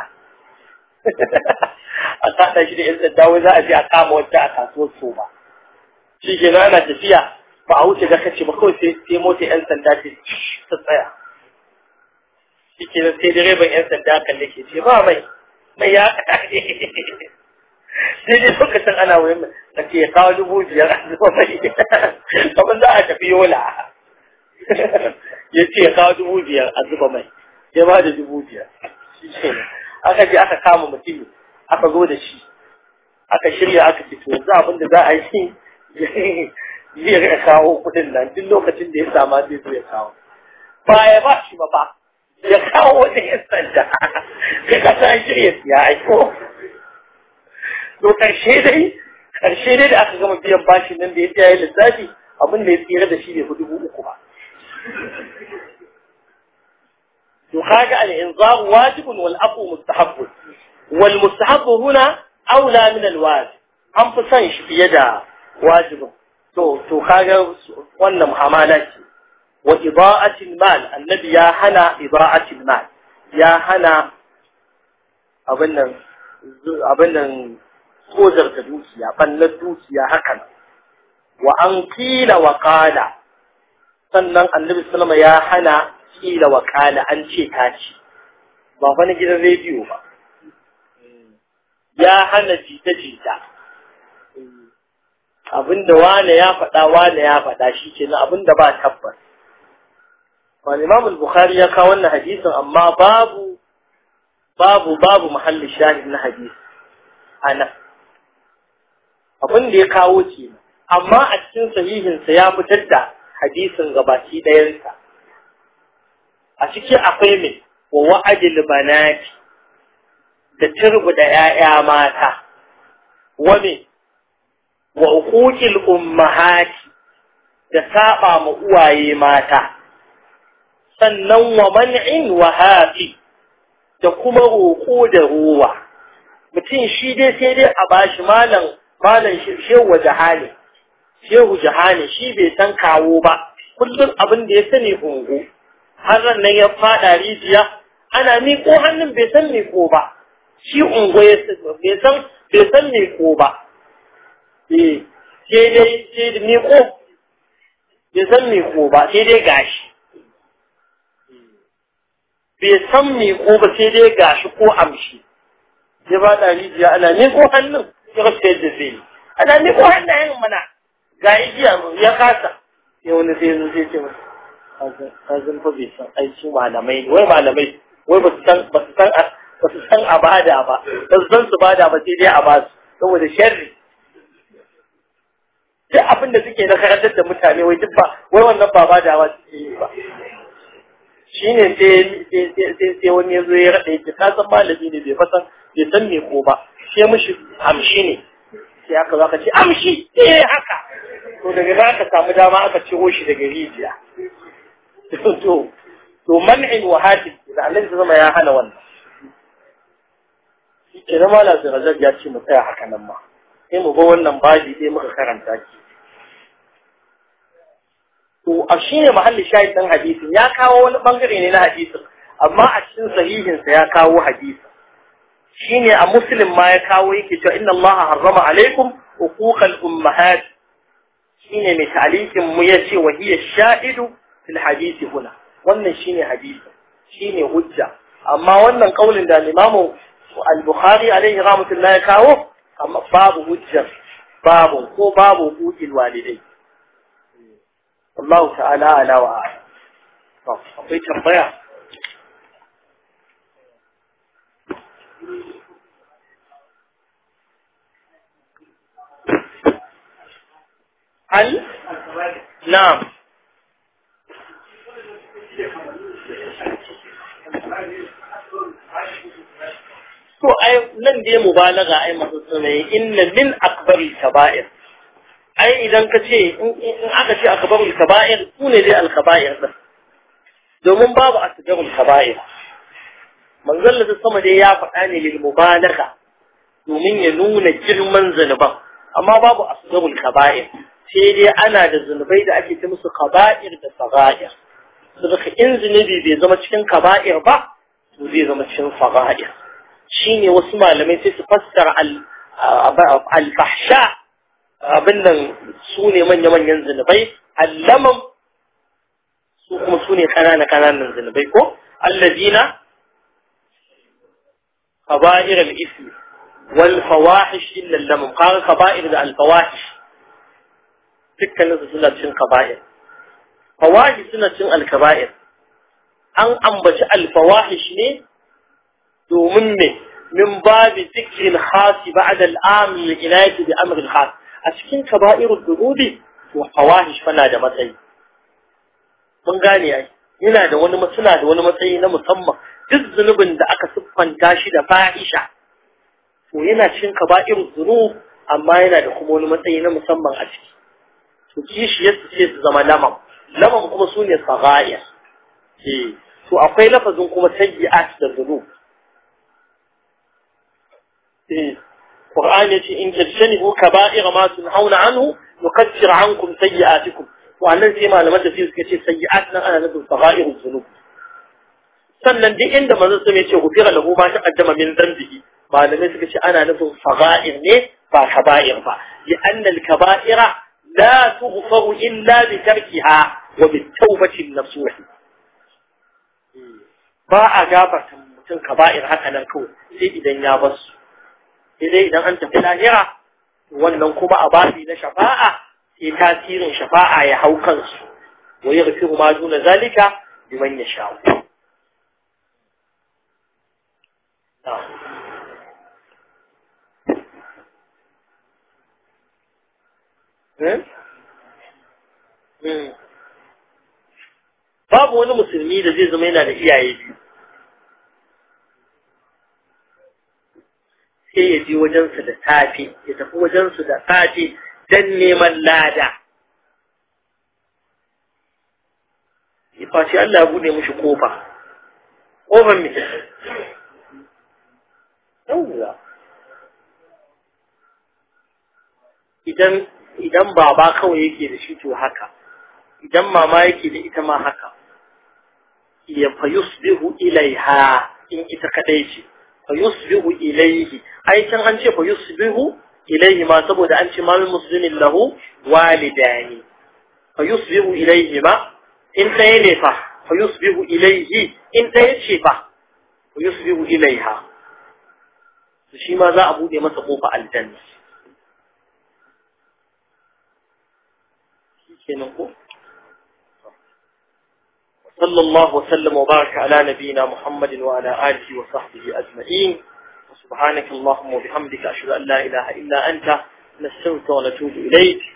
a haɗa shi da 'yan sanda wai za a je a kama wata a kasuwar soba shi ke ana tafiya ba a wuce ga kace ba kawai sai sai mota yan sanda ce ta tsaya shi ke sai direban yan sanda kalle ke ce ba mai mai ya kada ne sai dai lokacin ana wurin da ke ya kawo dubu biyar a zuwa mai kamar za a tafi yola ya ce ya kawo dubu biyar a zuba mai ya ba da dubu biyar shi ke aka je aka kama mutum aka zo da shi aka shirya aka ce to yanzu abin da za a yi zai rika kawo kudin nan duk lokacin da ya sama zai zo ya kawo ba ya ba shi ba ba ya kawo wani yan sanda ka kasa an shirya siya aiko to karshe dai karshe dai da aka gama biyan bashin nan da ya tsaya lissafi abin da ya tsira da shi bai fi dubu uku ba to kaga al-inzar wajibun wal aqu mustahabbun wal mustahabbu huna aula min al-wajib an fi son shi fiye da wajibin to to kaga wannan mu'amala ce wa ida'atil mal annabi ya hana ida'atil mal ya hana abin nan abin nan tsojar da dukiya ballar dukiya hakan wa an kila wa qala sannan annabi sallama ya hana kila wa qala an ce ta ci ba fa na gidan rediyo ba ya hana jita-jita abinda wane ya faɗa wane ya faɗa shi ke na abinda ba tabbas wani imam bukhari ya kawo wannan hadisin amma babu babu babu mahallin shahid na hadisi ana abin da ya kawo ke amma a cikin sahihinsa ya fitar da hadisin gabaki ɗayansa a ciki akwai mai wa wa'adil banati da turbuda ‘ya'ya mata wa me wa uquqil ummahati da saba ma uwaye mata sannan wa man'in wa hafi da kuma roƙo da ruwa mutum shi dai sai dai a bashi malam malam shehu jahani shehu jahani shi bai san kawo ba kullum abin da ya sani hungu har nan ya fada rijiya ana miƙo hannun bai san miƙo ba shi ungo ya bai san bai san miƙo ba eh sai dai sai da miƙo bai san miƙo ba sai dai gashi bai san miƙo ba sai dai gashi ko amshi ya ba da rijiya ana miƙo hannun ya rasa yadda zai yi ana miƙo hannayen mana ga igiya ya kasa ya wani sai yanzu sai ce masa kazan fa bai san aiki malamai ne wai malamai wai ba su san ba su san ba su san a bada ba ba su san su bada ba sai dai a ba su saboda sharri duk abin da suke na karantar da mutane wai duk ba wai wannan ba bada ba suke yi ba shine sai sai wani ya zo ya raɗa yake ka san malami ne bai fasan bai san me ko ba sai mishi amshi ne sai aka zo aka ce amshi eh haka to daga za ka samu dama aka ciro shi daga rijiya to to man'in wa hatif da Allah ta zama ya hana wannan shi ke na mala zirajab ya ce mu tsaya haka nan ma sai mu ga wannan baji sai muka karanta ki to a shi ne mahalli shahid ɗin hadisin ya kawo wani bangare ne na hadisin amma a cikin sahihinsa ya kawo hadisin shine a muslim ma ya kawo yake cewa inna allaha harrama alaikum uquqal ummahat shine mai talikin mu yace wa hiya shahidu fil hadisi huna wannan shine hadisi shine hujja amma wannan kaulin da imamu al-bukhari alaihi rahmatullahi ya kawo amma babu hujja babu ko babu hujjil walidai Allah ta'ala ala wa akwai tambaya هل نعم to ai nan dai mubalaga ai masu sunaye inna min akbaril kaba'ir ai idan ka ce in aka ce akbarul kaba'ir su ne dai alkaba'ir din domin babu asgarul kaba'ir manzon da sama dai ya faɗa ne lil mubalaga domin ya nuna girman zanuban amma babu asgarul kaba'ir sai dai ana da zunubai da ake ta musu kaba'ir da saga'ir saboda in zunubi bai zama cikin kaba'ir ba to zai zama cikin saga'ir shine wasu malamai sai su fassara al-fahsha abin nan su ne manya-manyan zunubai allaman su kuma su ne kanana-kananan zunubai ko allazina kaba'ir al-ismi wal fawahish illa lamam kaga kaba'ir da al-fawahish dukkanin su suna cin kaba'ir fawahish suna cin al-kaba'ir an ambaci al-fawahish ne domin me min babi zikirin khasi ba'da al-am lil-inayati bi amr al-khas a cikin kaba'irul dhunubi to fawahish fana da matsayi mun gane ai yana da wani suna da wani matsayi na musamman duk zunubin da aka siffanta shi da fahisha to yana cikin kaba'irul dhunub amma yana da kuma wani matsayi na musamman a ciki to kishi yadda sai su zama lamam lamam kuma su ne sagaya eh to akwai lafazin kuma sayyi'at da dhunub eh Qur'an yace in tajtanibu kaba'ira ma tunhauna anhu nukaffir ankum sayyi'atikum to annan sai malaman da suka ce sayyi'at nan ana nufin sagha'irul dhunub sannan duk inda manzon sai ya ce gufira lahu ma taqaddama min dhanbihi malamai suka ce ana nufin sagha'ir ne ba kaba'ir ba li anna al kaba'ira la tughfaru illa bi tarkiha wa bi tawbati nasuh ba a gafarta mutum kaba'ir haka nan kawai sai idan ya bar su sai dai idan an tafi lahira wannan kuma a babi na shafa'a sai tasirin shafa'a ya hau kansu wa yaghfiru ma duna zalika liman yasha babu wani musulmi da zai zama yana da iyaye biyu sai ya je wajensu da safe ya tafi wajensu da safe don neman lada ya fashi Allah ya bude mushi kofa kofar mai yawwa idan idan baba kawai yake da shi to haka idan mama yake da ita ma haka ya fa yusbihu ilaiha in ita kadai ce fa yusbihu ilaihi ai can an ce fa yusbihu ilaihi ma saboda an ce mal muslimin lahu walidani fa yusbihu ilaihi ma in ɗaya ne fa fa yusbihu ilaihi in ɗaya ce fa fa yusbihu ilaiha shi ma za a bude masa kofa aljanna kenan صلى الله وسلم وبارك على نبينا محمد وعلى آله وصحبه أجمعين وسبحانك اللهم وبحمدك أشهد أن لا إله إلا أنت نستغفرك ونتوب إليك